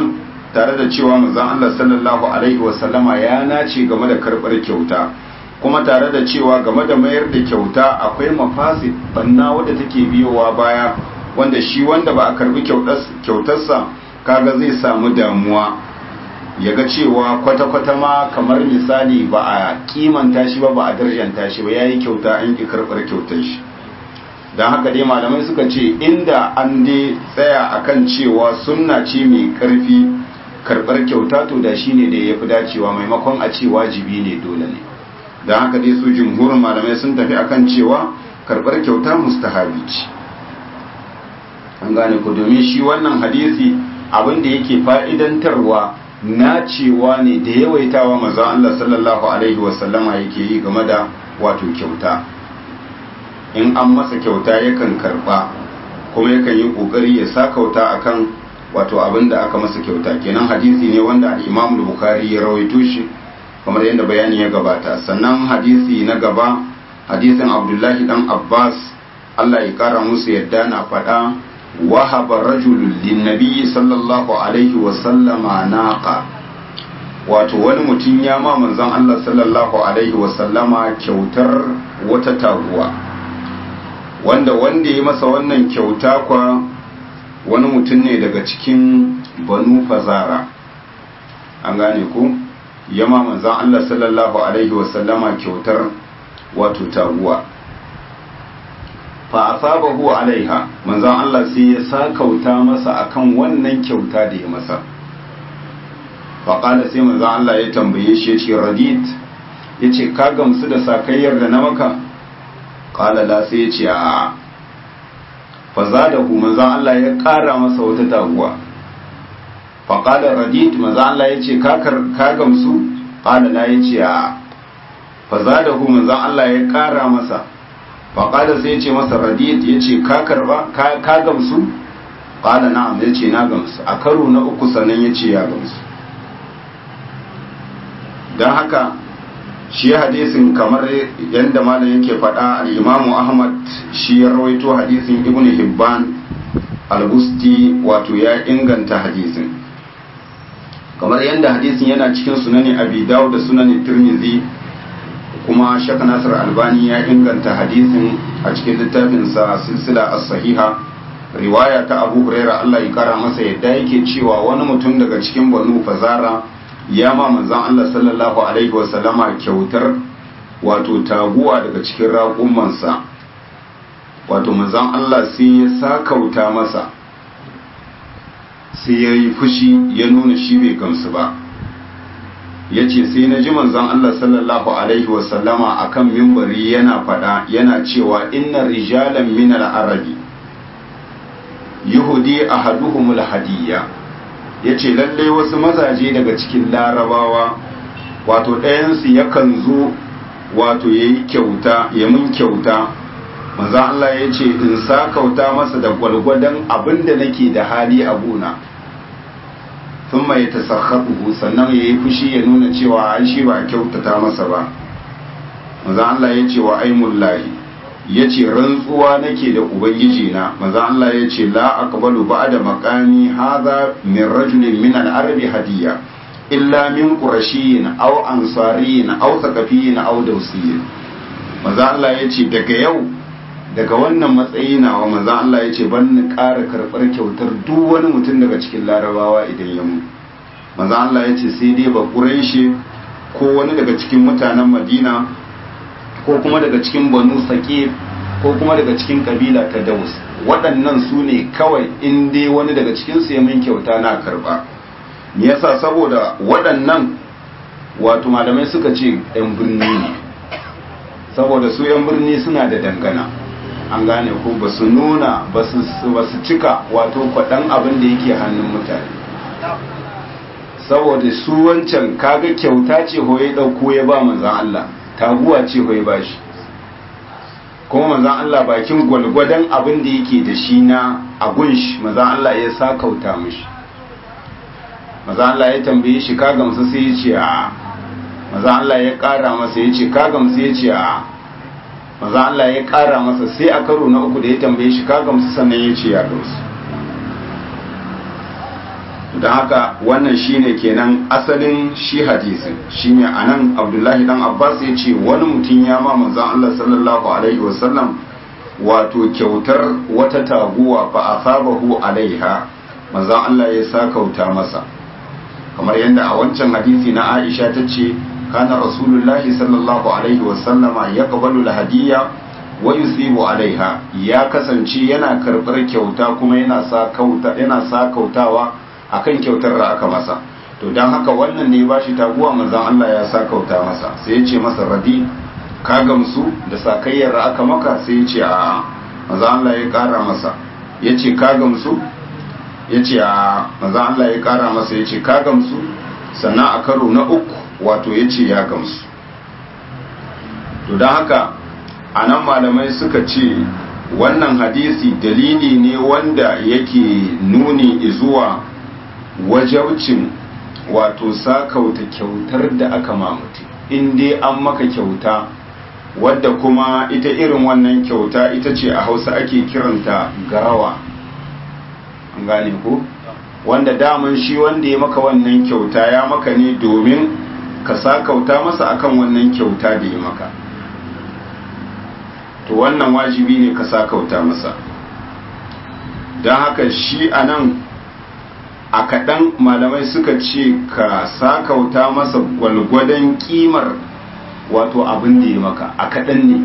tare da cewa manzon Allah sallallahu alaihi wasallama ya nace game da karbar kyauta kuma tare da cewa game da mayar da kyauta akwai mafasid banna wadda take biyowa baya wanda shi wanda ba a karbi kyautarsa kaga zai samu damuwa ya ga cewa kwata-kwata ma kamar misali ba a kimanta shi ba ba a darjanta shi ba ya yi kyauta an ki karɓar kyautar shi don haka dai malamai suka ce inda an dai tsaya akan cewa sunna ce mai ƙarfi karɓar kyauta to da shi ne da ya fi dacewa maimakon a ce wajibi ne dole ne don haka dai su jumhurin malamai sun tafi akan cewa karɓar kyauta mustahabi ce an gane ku domin shi wannan hadisi abin da yake fa'idantarwa na cewa ne da yawaitawa maza Allah sallallahu Alaihi wasallama yake yi game da wato kyauta in an masa kyauta yakan karba kuma yakan yi kokari ya sa kauta akan wato abin da aka masa kyauta kenan hadisi ne wanda al-Imam Bukhari ya rawaito shi kamar yadda bayani ya gabata sannan hadisi na gaba hadisin Abdullahi dan Abbas Allah ya kara musu yadda na faɗa وهب رجل للنبي صلى الله عليه وسلم ناقة wato wani mutum ya ma manzon Allah sallallahu alaihi wasallama kyautar wata taguwa wanda wanda ya masa wannan kyauta kwa wani mutum ne daga cikin banu fazara an gane ku ya ma manzon Allah sallallahu alaihi wasallama kyautar wato taguwa fa asabahu alaiha manzon Allah sai ya sakauta masa akan wannan kyauta da ya masa fa qala sai manzon Allah ya tambaye shi yace radit yace ka gamsu da sakayyar da na maka qala la sai yace a fa zadahu manzon Allah ya kara masa wata taguwa fa qala radit manzon Allah yace ka ka gamsu qala la yace a fa zadahu manzon Allah ya kara masa faƙada sai ce masa radiyat ya ce ka karba ka gamsu ƙada na'am ya ce na gamsu a karo na uku sannan ya ce ya gamsu don haka shi hadisin kamar yadda malam yake faɗa al'imamu ahmad shi ya rawaito hadisin ibn hibban al-busti wato ya inganta hadisin kamar yadda hadisin yana cikin sunani abi dawud da sunani tirmidhi kuma shaka nasir albani ya inganta hadisin a cikin littafinsa silsila as-sahiha riwaya ta abu huraira Allah ya kara masa yadda yake cewa wani mutum daga cikin banu fazara ya ma manzon Allah sallallahu alaihi wa sallama kyautar wato taguwa daga cikin raƙumansa wato manzon Allah sai ya sakauta masa sai ya yi fushi ya nuna shi bai gamsu ba ya ce sai na ji manzon Allah sallallahu Alaihi wasallama a kan mimbari yana faɗa yana cewa inna rijalan min arabi yuhudi a haduhumul hadiyya ya ce lalle wasu mazaje daga cikin larabawa wato ɗayansu yakan zo wato ya yi kyauta ya mun kyauta manzon Allah ya ce in sa kauta masa da gwalgwadon abin da nake da hali a gona sun mai ta sannan ya yi fushi ya nuna cewa an shi ba kyautata masa ba maza Allah ya ce wa aimullahi ya ce rantsuwa nake da ubangiji na maza Allah ya ce la aqbalu ba'da maqami hadha min rajulin min al-arabi hadiya illa min qurashiyin aw ansariyin aw thaqafiyin aw dawsiyin maza Allah ya ce daga yau daga wannan matsayi nawa manzan Allah ya ce ban ni ƙara karɓar kyautar duk wani mutum daga cikin larabawa idan ya mutu manzan Allah ya ce sai dai ba ƙureshe ko wani daga cikin mutanen madina ko kuma daga cikin banu saƙif ko kuma daga cikin kabila ta daus waɗannan su ne kawai in dai wani daga cikinsu ya min kyauta na karɓa me yasa saboda waɗannan wato malamai suka ce 'yan birni ne saboda su 'yan birni suna da dangana an gane ko ba su nuna ba su cika wato kwaɗan abin da yake hannun mutane saboda su wancan kaga kyauta ce hoye ɗauko ya ba manzan Allah taguwa ce hoye ba shi kuma manzan Allah bakin gwalgwadon abin da yake da shi na agun shi manzan Allah ya sa kauta mishi manzan Allah ya tambaye shi ka gamsu sai ya ce a manzan Allah ya ƙara masa ya ce ka gamsu ya ce a maza Allah ya ƙara masa sai a karo na uku da ya tambaye shi ka gamsu sannan ya ce ya gamsu don haka wannan shine kenan asalin shi hadisin shine anan abdullahi dan abbas ya ce wani mutum ya ma manzon allah sallallahu alaihi wasallam wato kyautar wata taguwa fa asabahu alaiha manzon allah ya sa kauta masa kamar yadda a wancan hadisi na aisha ta ce kana rasulullahi sallallahu alaihi wasallama ya qabalu hadiyya wa yusibu alaiha ya kasance yana karbar kyauta kuma yana sa kauta yana sa kautawa akan kyautar da aka masa to dan haka wannan ne ba shi taguwa manzon Allah ya sa kauta masa sai ya ce masa radi ka gamsu da sakayyar da aka maka sai ya ce a manzon Allah ya kara masa ya ce ka gamsu ya ce a manzon Allah ya kara masa ya ce ka gamsu sannan a karo na uku wato ya ce ya gamsu to don haka a nan malamai suka ce wannan hadisi dalili ne wanda yake nuni zuwa wajaucin wato sakauta kyautar da aka mamuti in dai an maka kyauta wadda kuma ita irin wannan kyauta ita ce a hausa ake kiranta garawa an gane ko wanda daman shi wanda ya maka wannan kyauta ya maka ne domin ka sakauta masa akan wannan kyauta da ya maka to wannan wajibi ne ka sakauta masa don haka shi a nan a kaɗan malamai suka ce ka sakauta masa gwalgwadon ƙimar wato abin da ya maka a kaɗan ne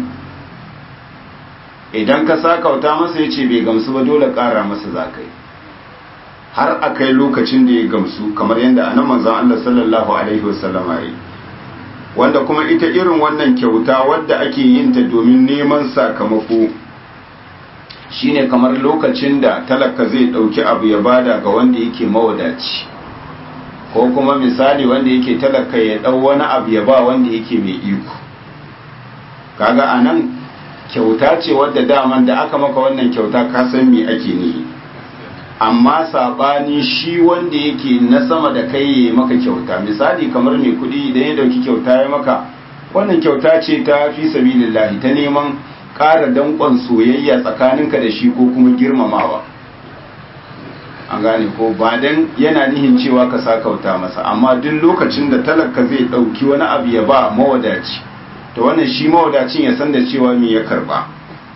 idan ka sakauta masa ya ce bai gamsu ba dole ƙara masa za ka yi har a kai lokacin da ya gamsu kamar yadda a nan manzan Allah sallallahu Alaihi wasallama ya yi wanda kuma ita irin wannan kyauta wadda ake yin ta domin neman sakamako shine kamar lokacin da talaka zai dauki abu ya bada ga wanda yake mawadaci ko kuma misali wanda yake talaka ya dau wani abu ya ba wanda yake mai iko kaga anan kyauta ce wadda daman da aka maka wannan kyauta ka san me ake nihi amma sabani shi wanda yake na sama da kai ya maka kyauta misali kamar mai kudi idan ya dauki kyauta ya maka wannan kyauta ce ta fi sabilillahi ta neman ƙara danƙon soyayya tsakaninka da shi ko kuma girmamawa an gane ko ba dan yana nihin cewa ka sa kauta masa amma duk lokacin da talaka zai ɗauki wani abu ya ba mawadaci to wannan shi mawadacin ya san da cewa me ya karba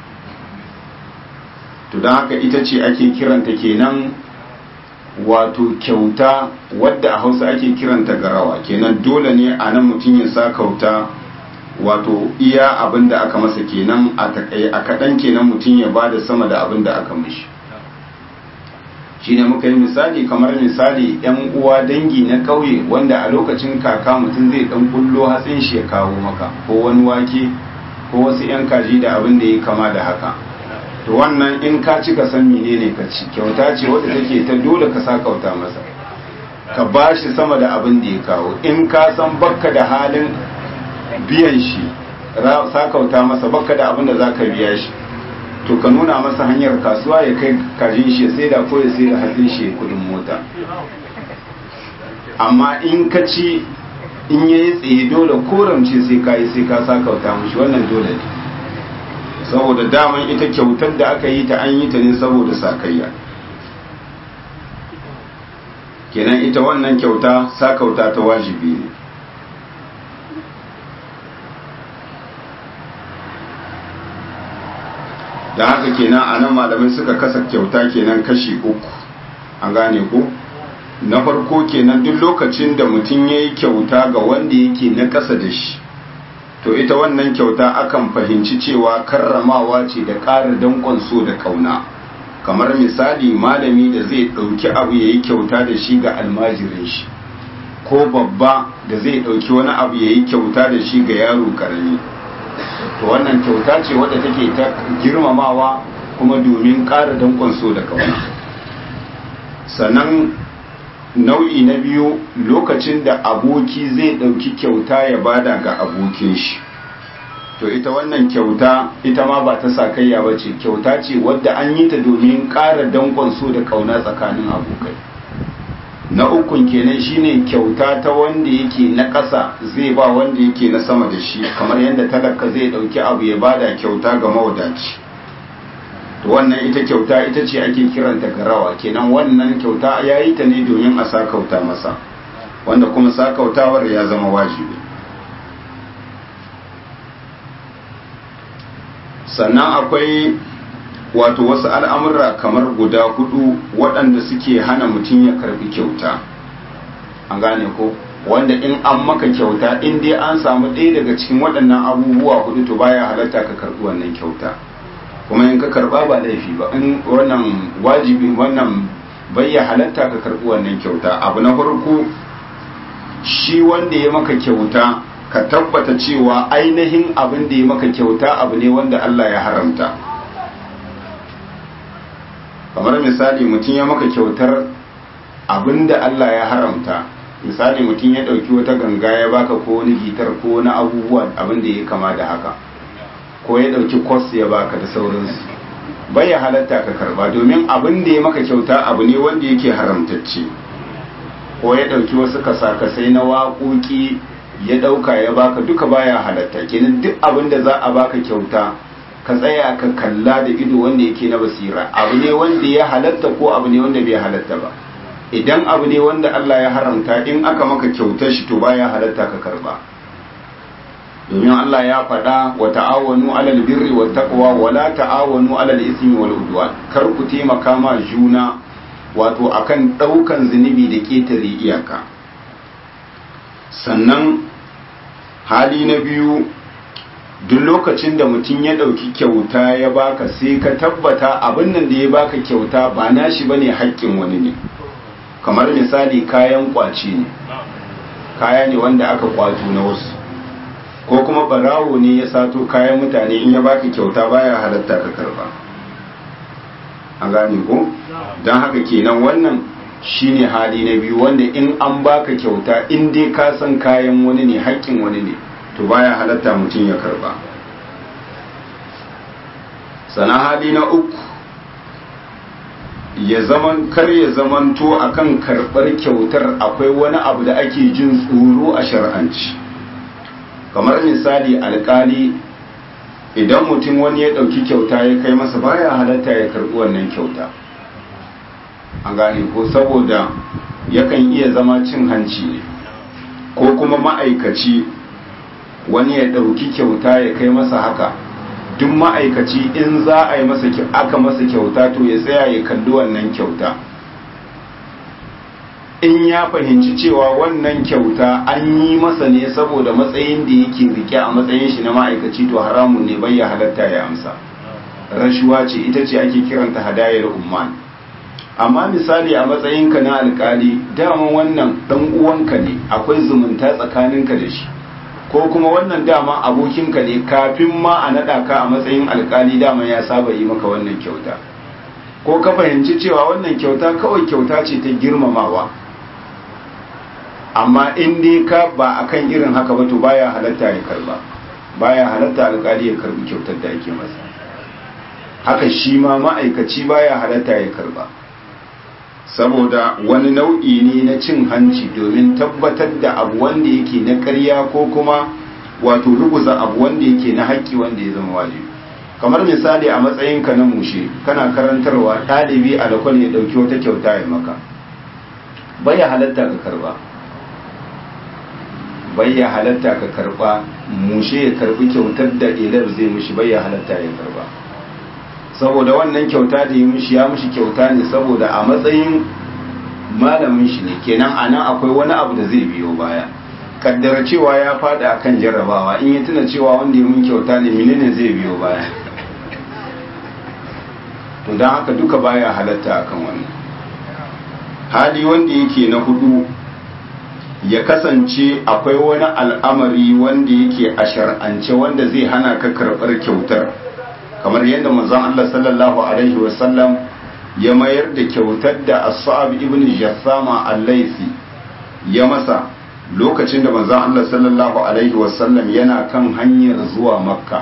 to don haka ita ce ake kiranta kenan wato kyauta wadda a hausa ake kiranta garawa kenan dole ne a nan mutum ya sa kauta wato iya abin da aka masa kenan a kaɗan kenan mutum ya ba da sama da abin da aka mishi shi ne muka yi misali kamar misali yan uwa dangi na ƙauye wanda a lokacin kaka mutum zai ɗan kullo hatsin shi ya kawo maka ko wani wake ko wasu yan kaji da abin da ya kama da haka to wannan in ka ci ka san menene ka ci kyauta ce wadda take ta dole ka sa kauta masa ka bashi sama da abin da ya kawo in ka san bakka da halin biyan shi sakauta masa baka da abin da za ka biya shi to ka nuna masa hanyar kasuwa ya kai kajin shi sai da ko ya sai da hatsin shi kudin mota amma in ka ci in ya yi tsaye dole koramce sai ka yi sai ka sakauta mushi wannan dole ne saboda daman ita kyautar da aka yi ta an yi ta ne saboda sakayya kenan ita wannan kyauta sakauta ta wajibi ne da haka kenan a nan malamai suka kasa kyauta kenan kashi uku an gane ko na farko kenan duk lokacin da mutum ya yi kyauta ga wanda yake na ƙasa da shi to ita wannan kyauta akan fahimci cewa karramawa ce da ƙara danƙon so da ƙauna kamar misali malami da zai ɗauki abu ya yi kyauta da shi ga almajirin shi ko babba da zai ɗauki wani abu ya yi kyauta da shi ga yaro ƙarami to wannan kyauta ce wadda take ta girmamawa kuma domin ƙara danƙon so da kauna sannan nau'i na biyu lokacin da aboki zai ɗauki kyauta ya bada ga abokin shi to ita wannan kyauta ita ma ba ta sakayya ba ce kyauta ce wadda an yi ta domin ƙara danƙon so da kauna tsakanin abokai na ukun kenan shine kyauta ta wanda yake na ƙasa zai ba wanda yake na sama da shi kamar yadda talaka zai ɗauki abu ya bada kyauta ga mawadaci to wannan ita kyauta ita ce ake kiranta garawa kenan wannan kyauta ya yi ta ne domin a sakauta masa wanda kuma sakautawar ya zama wajibi sannan akwai wato wasu al'amura kamar guda hudu waɗanda suke hana mutum ya karbi kyauta an gane ko wanda in an maka kyauta in dai an samu ɗaya daga cikin waɗannan abubuwa hudu to baya halatta ka karbi wannan kyauta kuma in ka karba ba laifi ba in wannan wajibi wannan bai ya halatta ka karbi wannan kyauta abu na farko shi wanda ya maka kyauta ka tabbata cewa ainihin abin da ya maka kyauta abu ne wanda Allah ya haramta kamar misali mutum ya maka kyautar abin da Allah ya haramta misali mutum ya ɗauki wata ganga ya baka ko wani gitar ko wani abubuwa abin da ya kama da haka ko ya ɗauki kwas ya baka da sauransu bai ya halatta ka karba domin abin da ya maka kyauta abu ne wanda yake haramtacce ko ya ɗauki wasu kasakasai na waƙoƙi ya ɗauka ya baka duka baya halatta kenan duk abin da za a baka kyauta ka tsaya ka kalla da ido wanda yake na basira abu ne wanda ya halatta ko abu ne wanda bai halatta ba idan abu ne wanda Allah ya haramta in aka maka kyautar shi to baya halatta ka karba domin Allah ya faɗa wa ta'awanu alal birri wat taqwa wa la ta'awanu alal ismi wal udwan kar ku taimaka ma juna wato akan ɗaukan zunubi da ƙetare iyaka sannan hali na biyu duk lokacin da mutum ya ɗauki kyauta ya baka sai ka tabbata abin nan da ya baka kyauta ba nashi bane haƙƙin wani ne kamar misali kayan ƙwace ne kaya ne wanda aka kwato na wasu ko kuma barawo ne ya sato kayan mutane in ya baka kyauta baya halatta ka karba an gane ko don haka kenan wannan shine hali na biyu wanda in an baka kyauta in dai ka san kayan wani ne haƙƙin wani ne to baya halatta mutum ya karba sana hali na uku ya zaman kar ya zamanto akan karɓar kyautar akwai wani abu da ake jin tsoro a shar'anci kamar misali alkali idan mutum wani ya ɗauki kyauta ya kai masa baya halatta ya karɓi wannan kyauta an gane ko saboda yakan iya zama cin hanci ne ko kuma ma'aikaci wani ya ɗauki kyauta ya kai masa haka duk ma'aikaci in za a yi masa aka masa kyauta to ya tsaya ya kalli wannan kyauta in ya fahimci cewa wannan kyauta an yi masa ne saboda matsayin da yake rike a matsayin shi na ma'aikaci to haramun ne bai ya halatta ya amsa rashuwa ce ita ce ake kiranta hadayar umman amma misali a matsayinka na alkali dama wannan dan uwanka ne akwai zumunta tsakaninka da shi ko kuma wannan dama abokinka ne kafin ma a naɗa ka a matsayin alkali dama ya saba yi maka wannan kyauta ko ka fahimci cewa wannan kyauta kawai kyauta ce ta girmamawa amma in dai ka ba akan irin haka ba to baya halatta ya karba baya halatta alkali ya karbi kyautar da ake masa haka shi ma ma'aikaci baya halatta ya karba saboda wani nau'i ne na cin hanci domin tabbatar da abu wanda yake na ƙarya ko kuma wato ruguza abu wanda yake na haƙƙi wanda ya zama wajibi kamar misali a matsayinka na mushe kana karantarwa ɗalibi a lakwal ya ɗauki wata kyauta ya maka baya halatta ka karba baya halatta ka karba mushe ya karbi kyautar da ilar zai mushi baya halatta ya karba saboda wannan kyauta da ya mishi ya mishi kyauta ne saboda a matsayin malamin shi ne kenan a nan akwai wani abu da zai biyo baya kaddara cewa ya fada akan jarrabawa in ya tuna cewa wanda ya mun kyauta ne menene zai biyo baya to don haka duka baya halatta akan wannan hali wanda yake na hudu ya kasance akwai wani al'amari wanda yake a shar'ance wanda zai hana ka karɓar kyautar kamar yadda manzon Allah sallallahu alaihi wasallam ya mayar da kyautar da As-Sa'ab ibn Jassama al-Laisi ya masa lokacin da manzon Allah sallallahu alaihi wasallam yana kan hanyar zuwa Makka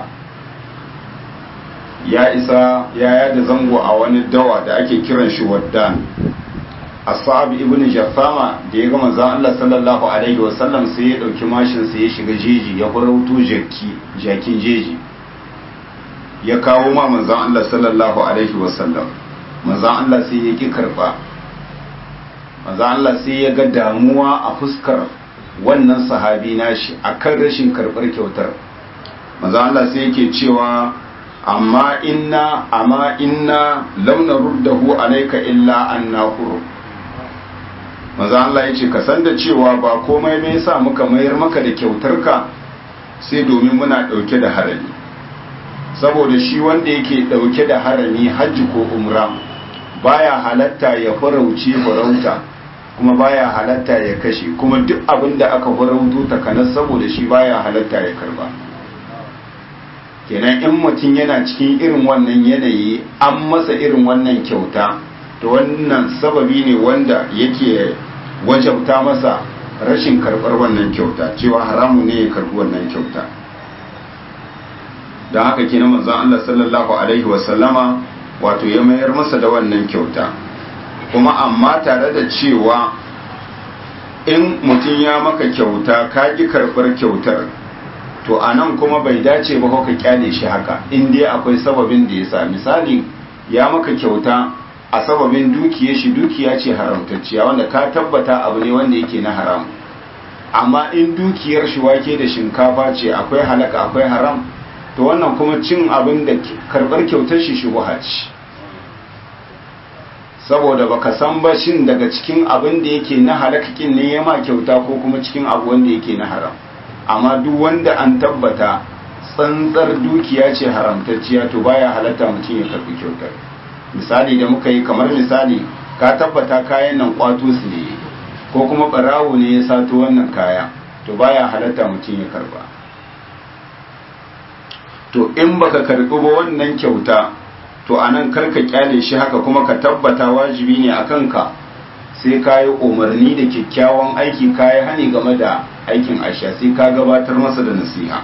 ya isa ya yada zango a wani dawa da ake kiran shi Waddan As-Sa'ab ibn Jassama da ya ga manzon Allah sallallahu alaihi wasallam sai ya dauki mashin sai ya shiga jeji ya farauto jaki jakin jeji ya kawo ma manzon Allah sallallahu alaihi wasallam manzon Allah sai ya ki karba manzon Allah sai ya ga damuwa a fuskar wannan sahabi nashi akan rashin karbar kyautar manzon Allah sai yake cewa amma inna amma inna lam naruddahu alayka illa anna huru manzon Allah yace ka san da cewa ba komai me yasa muka mayar maka da kyautarka sai domin muna dauke da harami saboda shi wanda yake dauke da harami hajji ko umra baya halatta ya farauce farauta kuma baya halatta ya kashe kuma duk abin da aka farauto takanas saboda shi baya halatta ya karba kenan in mutum yana cikin irin wannan yanayi an masa irin wannan kyauta to wannan sababi ne wanda yake wajabta masa rashin karbar wannan kyauta cewa haramu ne ya karbi wannan kyauta don haka kenan manzon Allah sallallahu alaihi wasallama wato ya mayar masa da wannan kyauta kuma amma tare da cewa in mutum ya maka kyauta ka ki karbar kyautar to a nan kuma bai dace ba ka kyale shi haka in dai akwai sababin da ya sa misali ya maka kyauta a sababin dukiya shi dukiya ce haramtacciya wanda ka tabbata abu ne wanda yake na haram amma in dukiyar shi wake da shinkafa ce akwai halaka akwai haram to wannan kuma cin abin da karbar kyautar shi shubuha ce saboda baka san ba shin daga cikin abin da yake na halakakin ne ya ma kyauta ko kuma cikin abu wanda yake na haram amma duk wanda an tabbata tsantsar dukiya ce haramtacciya to baya halatta mutum ya karbi kyautar misali da muka yi kamar misali ka tabbata kayan nan kwato su ne ko kuma barawo ne ya sato wannan kaya to baya halatta mutum ya karba to in baka karbi ba wannan kyauta to anan karka kyale shi haka kuma ka tabbata wajibi ne a kanka sai ka yi umarni da kyakkyawan aiki ka yi hani game da aikin aisha sai ka gabatar masa da nasiha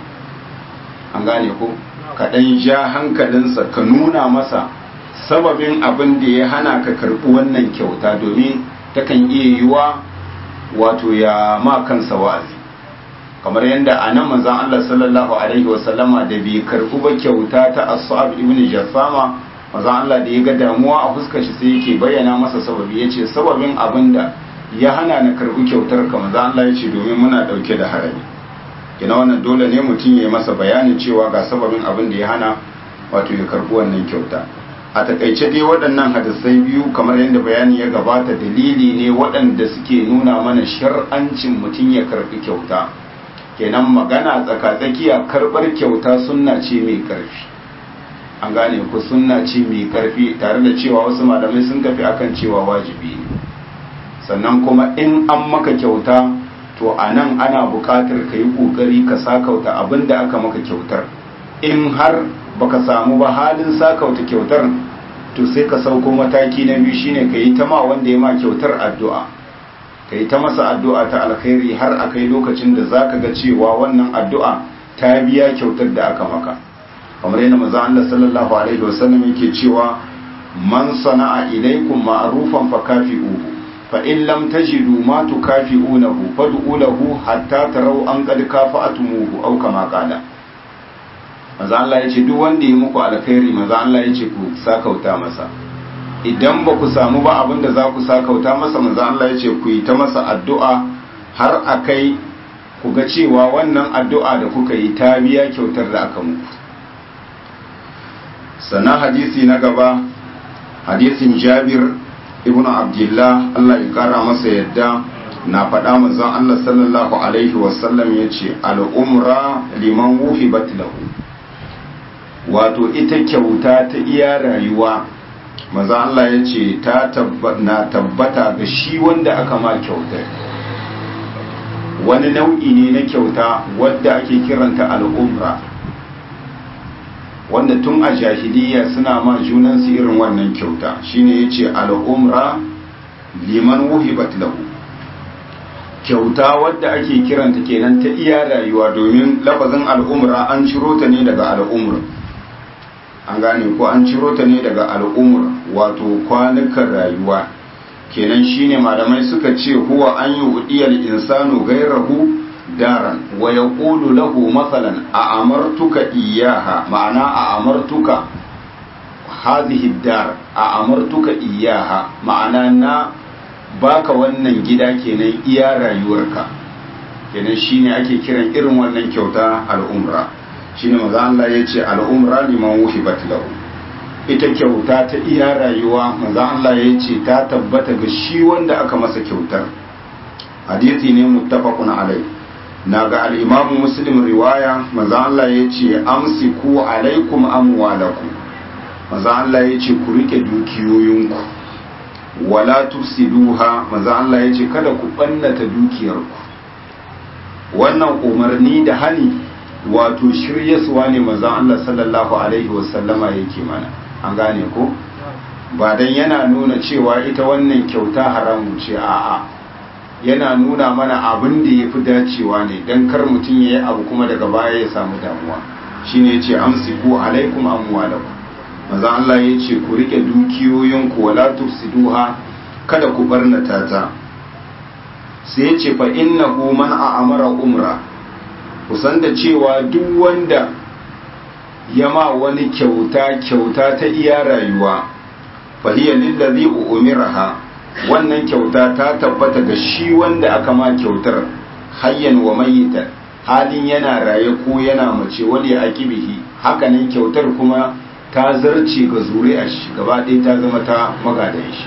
an gane ko ka ɗan ja hankalinsa ka nuna masa sababin abin da ya hana ka karɓi wannan kyauta domin takan iya yiwa wato ya ma kansa wa'azi kamar yadda a nan manzon Allah sallallahu alaihi wasallama da bai karɓi ba kyauta ta As'ab ibn Jassama manzon Allah da ya ga damuwa a fuskar shi sai yake bayyana masa sababi yace sababin abin da ya hana na karɓi kyautar ka manzon Allah yace domin muna ɗauke da harami kina wannan dole ne mutum ya yi masa bayanin cewa ga sababin abin da ya hana wato ya karɓi wannan kyauta a takaice dai waɗannan hadisai biyu kamar yadda bayani ya gabata dalili ne waɗanda suke nuna mana shar'ancin mutum ya karɓi kyauta kenan magana tsakatsakiya karɓar kyauta sunna ce mai ƙarfi an gane ku sunna ce mai ƙarfi tare da cewa wasu malamai sun tafi akan cewa wajibi ne sannan kuma in an maka kyauta to a nan ana buƙatar ka yi ƙoƙari ka sakauta abin da aka maka kyautar in har baka samu ba halin sakauta kyautar to sai ka sauko mataki na biyu shine ka yi ta ma wanda ya ma kyautar addu'a ka yi ta masa addu'a ta alkhairi har a kai lokacin da za ka ga cewa wannan addu'a ta biya kyautar da aka maka kamar yana maza Allah sallallahu alaihi wasallam yake cewa man sana'a ilaikum ma'rufan fa kafi'uhu fa in lam tajidu ma tukafi'unahu fad'u lahu hatta taraw an qad kafa'atumuhu aw kama qala maza Allah ya ce duk wanda ya muku alkhairi maza Allah ya ce ku sakauta masa idan ba ku samu ba abin da za ku sakauta masa maza Allah ya ce ku yi ta masa addu'a har a kai ku ga cewa wannan addu'a da kuka yi ta biya kyautar da aka muku sannan hadisi na gaba hadisin jabir ibn abdullah Allah ya kara masa yadda na faɗa manzon Allah sallallahu alaihi wasallam ya ce al'umra liman wuhibat lahu wato ita kyauta ta iya rayuwa maza Allah ya ce ta na tabbata ga shi wanda aka ma kyauta wani nau'i ne na kyauta wadda ake kiranta al'umra wanda tun a jahiliya suna ma junansu irin wannan kyauta shine ya ce al'umra liman wuhibat lahu kyauta wadda ake kiranta kenan ta iya rayuwa domin lafazin al'umra an ciro ta ne daga al'umra an gane ko an ciro ta ne daga al'umur wato kwanukan rayuwa kenan shine malamai suka ce huwa an yi udiyar insanu gairahu daran wa yaqulu lahu mathalan a amartuka iyaha ma'ana a amartuka hadhihi dar a amartuka iyaha ma'ana na baka wannan gida kenan iya rayuwarka kenan shine ake kiran irin wannan kyauta al'umra shine manzo Allah yace al'umra liman wuhibat lahu ita kyauta ta iya rayuwa manzo Allah yace ta tabbata ga shi wanda aka masa kyautar hadisi ne muttafaqun alai naga al-imam muslim riwaya manzo Allah yace amsiku alaikum amwalakum manzo Allah yace ku rike dukiyoyinku wala tufsiduha manzo Allah yace kada ku bannata dukiyarku wannan umarni da hani wato shiryasuwa ne manzo Allah sallallahu alaihi wasallama yake mana an gane ko ba dan yana nuna cewa ita wannan kyauta haramu ce a'a yana nuna mana abin da yafi dacewa ne dan kar mutum yayi abu kuma daga baya ya samu damuwa shine yace amsiku alaikum amwalakum manzo Allah yace ku rike dukiyoyinku wala tufsiduha kada ku barnata ta sai yace fa innahu man a'amara umra kusan da cewa duk wanda ya ma wani kyauta kyauta ta iya rayuwa fahiyar lillazi umiraha wannan kyauta ta tabbata ga shi wanda aka ma kyautar hayyan wa mayyita halin yana raye ko yana mace wani ya akibihi hakanan kyautar kuma ta zarce ga zuri'a shi gaba ɗaya ta zama ta magadan shi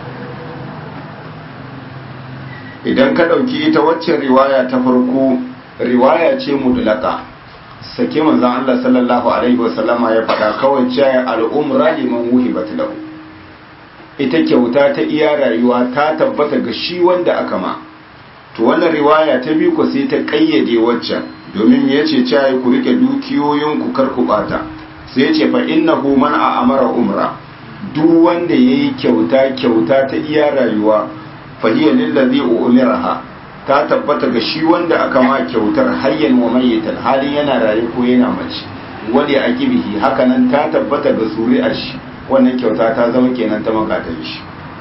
idan ka ɗauki ita waccan riwaya ta farko riwaya ce mudlaka sake manzon Allah sallallahu alaihi wasallama ya faɗa kawai cewa al'umra liman wuhibat lahu ita kyauta ta iya rayuwa ta tabbata ga shi wanda aka ma to wannan riwaya ta biyu ko sai ta kayyade waccan domin ya ce cewa ku rike dukiyoyin ku kar ku bata sai ya ce fa innahu man amara umra duk wanda yayi kyauta kyauta ta iya rayuwa fa hiya lillazi umiraha ta tabbata ga shi wanda aka ma kyautar hayyan wa mayyitan halin yana raye ko yana mace wali akibihi hakanan ta tabbata ga zuri'ar shi wannan kyauta ta zama kenan ta magatan shi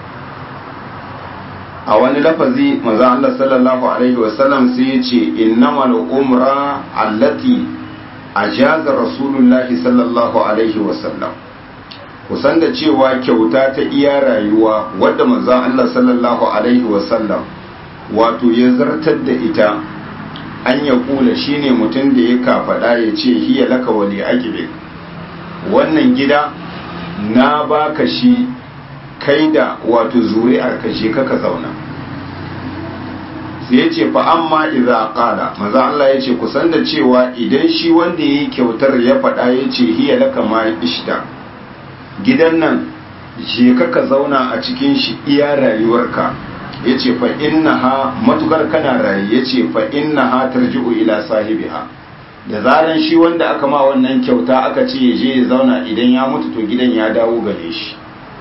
a wani lafazi manzo Allah sallallahu alaihi wasallam sai ya ce innamal umra allati ajaza rasulullahi sallallahu alaihi wasallam kusan da cewa kyauta ta iya rayuwa wadda manzo Allah sallallahu alaihi wasallam wato ya zartar da ita an ya kula shine mutum da ya kafaɗa ya ce hiya laka wali aqibi wannan gida na baka shi kai da wato zuri'ar ka je kaka zauna sai ya ce fa amma idza qala maza Allah ya ce kusan da cewa idan shi wanda yayi kyautar ya faɗa ya ce hiya laka ma ishta gidan nan je kaka zauna a cikin shi iya rayuwarka ya ce fa innaha matukar kana raye ya ce fa innaha tarji'u ila sahibiha da zaran shi wanda aka ma wannan kyauta aka ce ya je ya zauna idan ya mutu to gidan ya dawo gare shi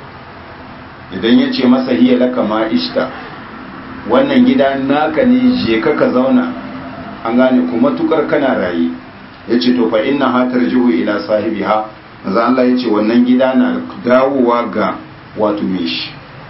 idan ya ce masa hiya laka ma ishta wannan gida naka ne je ka ka zauna an gane ku matukar kana raye ya ce to fa innaha tarji'u ila sahibiha maza Allah ya ce wannan gida na dawowa ga wato me shi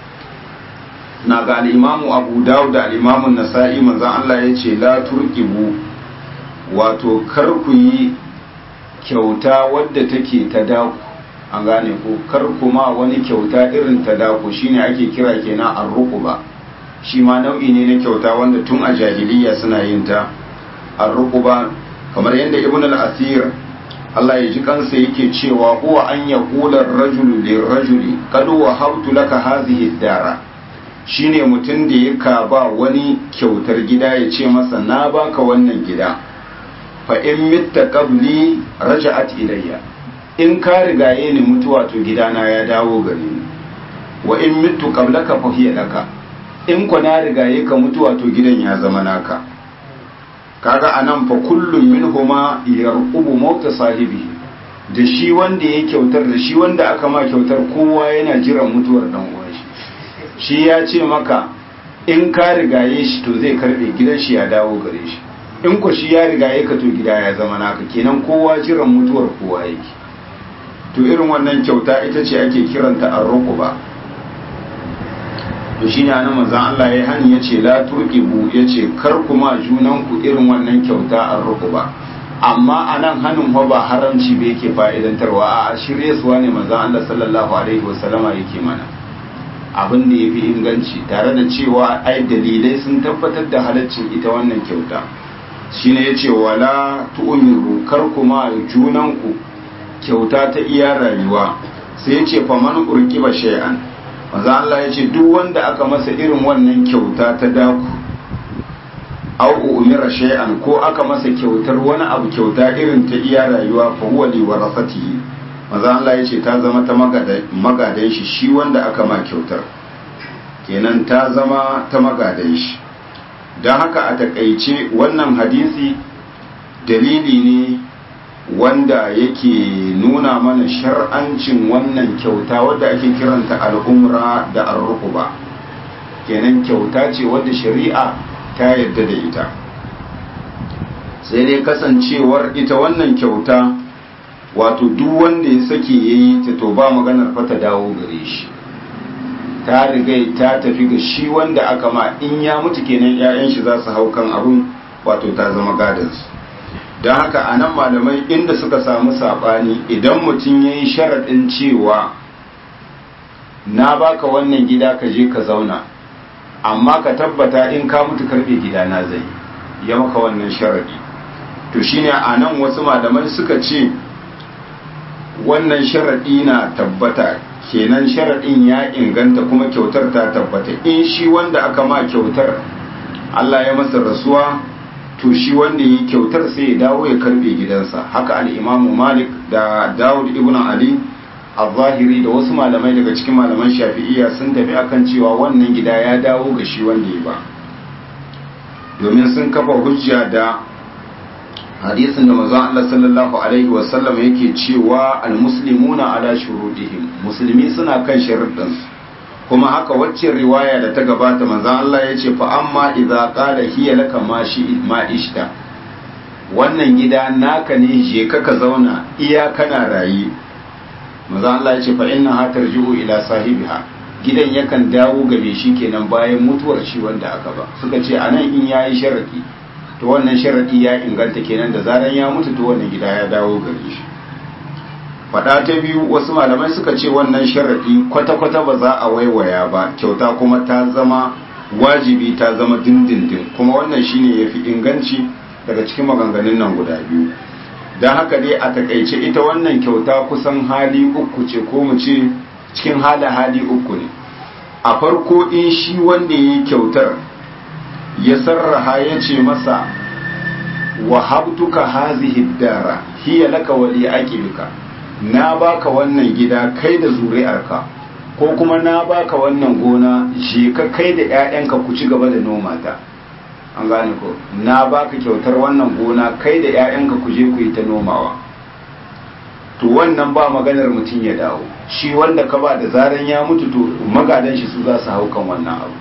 na ga al'imamu abu dawud da al'imamun nasa'i manzan Allah ya ce la turkibu wato kar ku yi kyauta wadda take ta daku an gane ko kar kuma wani kyauta irin ta daku shine ake kira kenan arruquba shi ma nau'i ne na kyauta wanda tun a jahiliya suna yin ta arruquba kamar yadda ibn al-asir Allah ya ji kansa yake cewa huwa an yaqula ar-rajulu lir-rajuli qad wahabtu laka hadhihi ad-dara shine mutum da ya ka ba wani kyautar gida ya ce masa na baka wannan gida fa in mitta qabli raja'at ilayya in ka rigaye ni mutuwa to gidana ya dawo gare ni wa in mittu qablaka fa hiya laka in ku na rigaye ka mutuwa to gidan ya zama naka kaga anan fa kullum minhuma yarqubu mauta sahibi da shi wanda ya kyautar da shi wanda aka ma kyautar kowa yana jiran mutuwar dan uwan shi shi ya ce maka in ka rigaye shi to zai karbe gidan shi ya dawo gare shi in ku shi ya rigaye ka to gida ya zama naka kenan kowa jiran mutuwar kowa yake to irin wannan kyauta ita ce ake kiranta arruquba to shine anan manzon Allah ya hani yace la turqibu yace kar kuma junan ku irin wannan kyauta an ruku ba amma anan hanin fa ba haramci ba yake fa'idantarwa a shirye suwa ne manzon Allah sallallahu alaihi wasallama yake mana abin da yafi inganci tare da cewa ai dalilai sun tabbatar da halaccin ita wannan kyauta shine yace wala tu'miru kar kuma junan ku kyauta ta iya rayuwa sai yace faman urkiba shay'an manzo Allah ya ce duk wanda aka masa irin wannan kyauta ta daku au umira shay'an ko aka masa kyautar wani abu kyauta irin ta iya rayuwa fa huwa li warasatihi manzo Allah ya ce ta zama ta magadan shi shi wanda aka ma kyautar kenan ta zama ta magadan shi don haka a takaice wannan hadisi dalili ne wanda yake nuna mana shar'ancin wannan kyauta wadda ake kiranta al'umra da arrukuba kenan kyauta ce wadda shari'a ta yadda da ita sai dai kasancewar ita wannan kyauta wato duk wanda ya sake ya yi ta to ba maganar fata dawo gare shi ta riga ta tafi ga shi wanda aka ma in ya mutu kenan 'ya'yan shi za su hau kan abun wato ta zama gadansu don haka a nan malamai inda suka samu saɓani idan mutum ya yi sharaɗin cewa na baka wannan gida ka je ka zauna amma ka tabbata in ka mutu karɓe gida na zai ya maka wannan sharaɗi to shine a nan wasu malamai suka ce wannan sharaɗi na tabbata kenan sharaɗin ya inganta kuma kyautar ta tabbata in shi wanda aka ma kyautar Allah ya masa rasuwa to shi wanda yi kyautar sai ya dawo ya karbe gidansa haka al'imamu malik da dawud ibn ali al-zahiri da wasu malamai daga cikin malaman shafi'iyya sun tafi akan cewa wannan gida ya dawo ga shi wanda ya ba domin sun kafa hujja da hadisin da manzon Allah sallallahu alaihi wasallam yake cewa al-muslimuna ala shurudihim musulmi suna kan sharuɗansu kuma haka wacce riwaya da ta gabata manzan Allah ya ce fa amma idza qala hiya laka ma shi ma ishta wannan gida naka ne je ka ka zauna iya kana rayi manzan Allah ya ce fa inna ha tarji'u ila sahibiha gidan yakan dawo ga me shi kenan bayan mutuwar shi wanda aka ba suka ce anan in yayi sharadi to wannan sharadi ya inganta kenan da zaran ya mutu to wannan gida ya dawo gare shi fada ta biyu wasu malamai suka ce wannan sharaɗi kwata-kwata ba za a waiwaya ba kyauta kuma ta zama wajibi ta zama dindindin kuma wannan shine ya fi inganci daga cikin maganganun nan guda biyu don haka dai a takaice ita wannan kyauta kusan hali uku ce ko mu ce cikin hali hali uku ne a farko in shi wanda ya yi kyautar ya sarraha ya ce masa wahabtuka hazihi dara hiya laka wali aqibika na baka wannan gida kai da zuri'arka ko kuma na baka wannan gona je ka kai da 'ya'yanka ku ci gaba da noma ta an gane ko na baka kyautar wannan gona kai da 'ya'yanka ku je ku yi ta nomawa to wannan ba maganar mutum ya dawo shi wanda ka ba da zaran ya mutu to magadan shi su za su hau kan wannan abu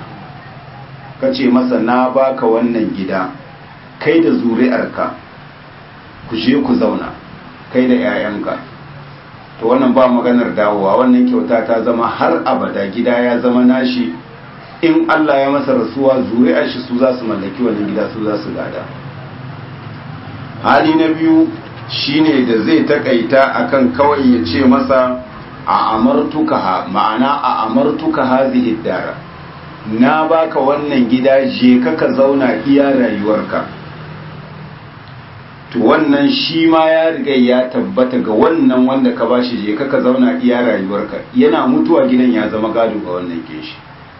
ka ce masa na baka wannan gida kai da zuri'arka ku je ku zauna kai da 'ya'yanka to wannan ba maganar dawowa wannan kyauta ta zama har abada gida ya zama nashi in Allah ya masa rasuwa zuri'ar shi su za su mallaki wannan gida su za su gada hali na biyu shine da zai takaita akan kawai ya ce masa a amartuka ma'ana a amartuka hazihi dara na baka wannan gida je ka ka zauna iya rayuwarka to wannan shi ma ya riga ya tabbata ga wannan wanda ka bashi je ka ka zauna iya rayuwarka yana mutuwa gidan ya zama gado ga wannan keshi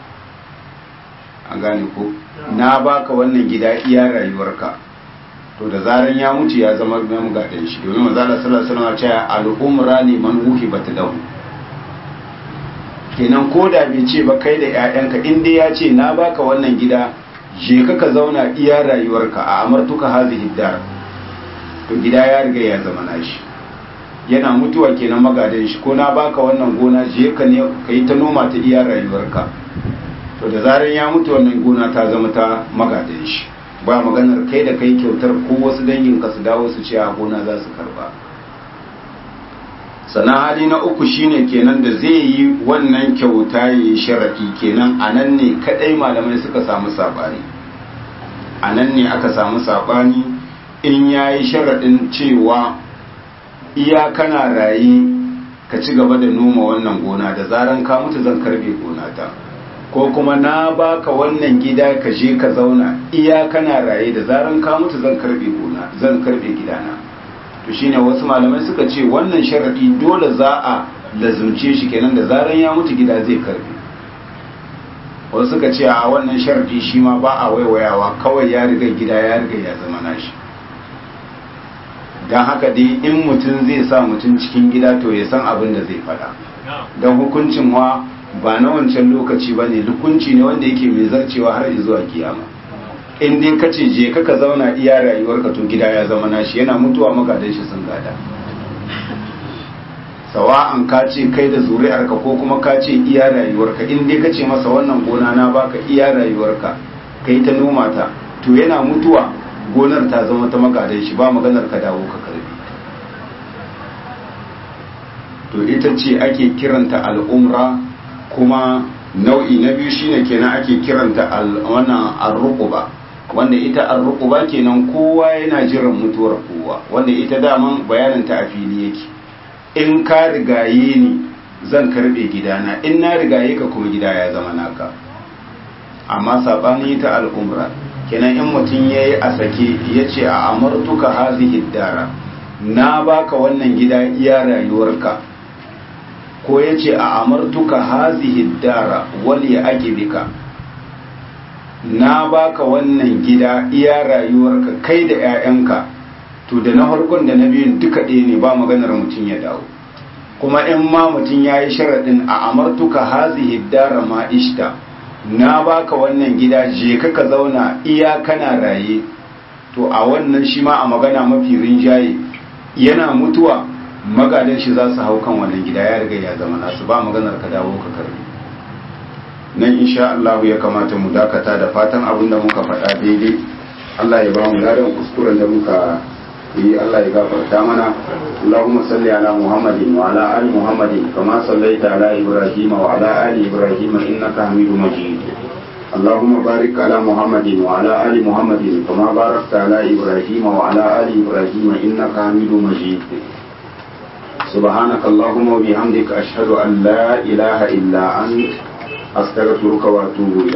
an gane ko na baka wannan gida iya rayuwarka to da zaran ya mutu ya zama mai gadon shi domin manzo Allah sallallahu alaihi wasallam ya ce al-umra liman wuhibat lahu kenan ko da bai ce ba kai da ƴaƴanka in dai ya ce na baka wannan gida je ka ka zauna iya rayuwarka a amartuka hazihi dar to gida ya riga ya zama nashi yana mutuwa kenan magadan shi ko na baka wannan gona je ka ne kai ta noma ta iya rayuwarka to da zaran ya mutu wannan gona ta zama ta magadan shi ba maganar kai da kai kyautar ko wasu dangin ka su dawo su ce a gona za su karba sannan hali na uku shine kenan da zai yi wannan kyauta ya yi sharaɗi kenan a nan ne kaɗai malamai suka samu saɓani a nan ne aka samu saɓani in ya yi sharaɗin cewa iya kana raye ka ci gaba da noma wannan gona da zaran ka mutu zan karbe gona ta ko kuma na baka wannan gida ka je ka zauna iya kana raye da zaran ka mutu zan karbe gona zan karbe gidana to shine wasu malamai suka ce wannan sharadi dole za a lazumce shi kenan da zaran ya mutu gida zai karbe wasu suka ce a wannan sharadi shi ma ba a waiwayawa kawai ya riga gida ya riga ya zama nashi don haka dai in mutum zai sa mutum cikin gida to ya san abin da zai fada don hukuncin wa ba na wancan lokaci ba ne hukunci ne wanda yake mai zarcewa har zuwa kiyama in dai ka ce je ka zauna iya rayuwarka to gida ya zama nashi yana mutuwa magadan shi sun gada sawa'an ka ce kai da zuri'arka ko kuma ka ce iya rayuwarka in dai ka ce masa wannan gona na baka iya rayuwarka kai ta noma ta to yana mutuwa gonar ta zama ta magadan shi ba maganar ka dawo ka karbi to ita ce ake kiranta al'umra kuma nau'i na biyu shine kenan ake kiranta wannan arruquba wanda ita arruquba kenan kowa yana jiran mutuwar kowa wanda ita daman bayanin ta a fili yake in ka rigaye ni zan karbe gidana in na rigaye ka kuma gida ya zama naka amma sabanin ita al'umra kenan in mutum yayi a sake yace a amartuka hazihi dara na baka wannan gida iya rayuwarka ko ya ce a amartuka hazihi dara wali bika na baka wannan gida iya rayuwarka kai da 'ya'yanka to da na farkon da na biyun duka ɗaya ne ba maganar mutum ya dawo kuma in ma mutum ya yi sharaɗin a amartuka hazihi dara ma ishta na baka wannan gida je ka ka zauna iya kana raye to a wannan shi ma a magana mafi rinjaye yana mutuwa magadan shi za su hau kan wannan gida ya riga ya zama nasu ba maganar ka dawo ka karbi nan insha Allah ya kamata mu dakata da fatan abin da muka faɗa daidai Allah ya ba mu ladan kuskuren da muka yi Allah ya gafarta mana Allahumma salli ala Muhammadin wa ala ali Muhammadin kama sallaita ala Ibrahim wa ala ali Ibrahim innaka Hamidum Majid اللهم بارك على محمد وعلى آل محمد كما باركت على إبراهيم وعلى آل إبراهيم إنك حميد مجيد سبحانك اللهم وبحمدك أشهد أن لا إله إلا أنت أستغفرك وأتوب إليك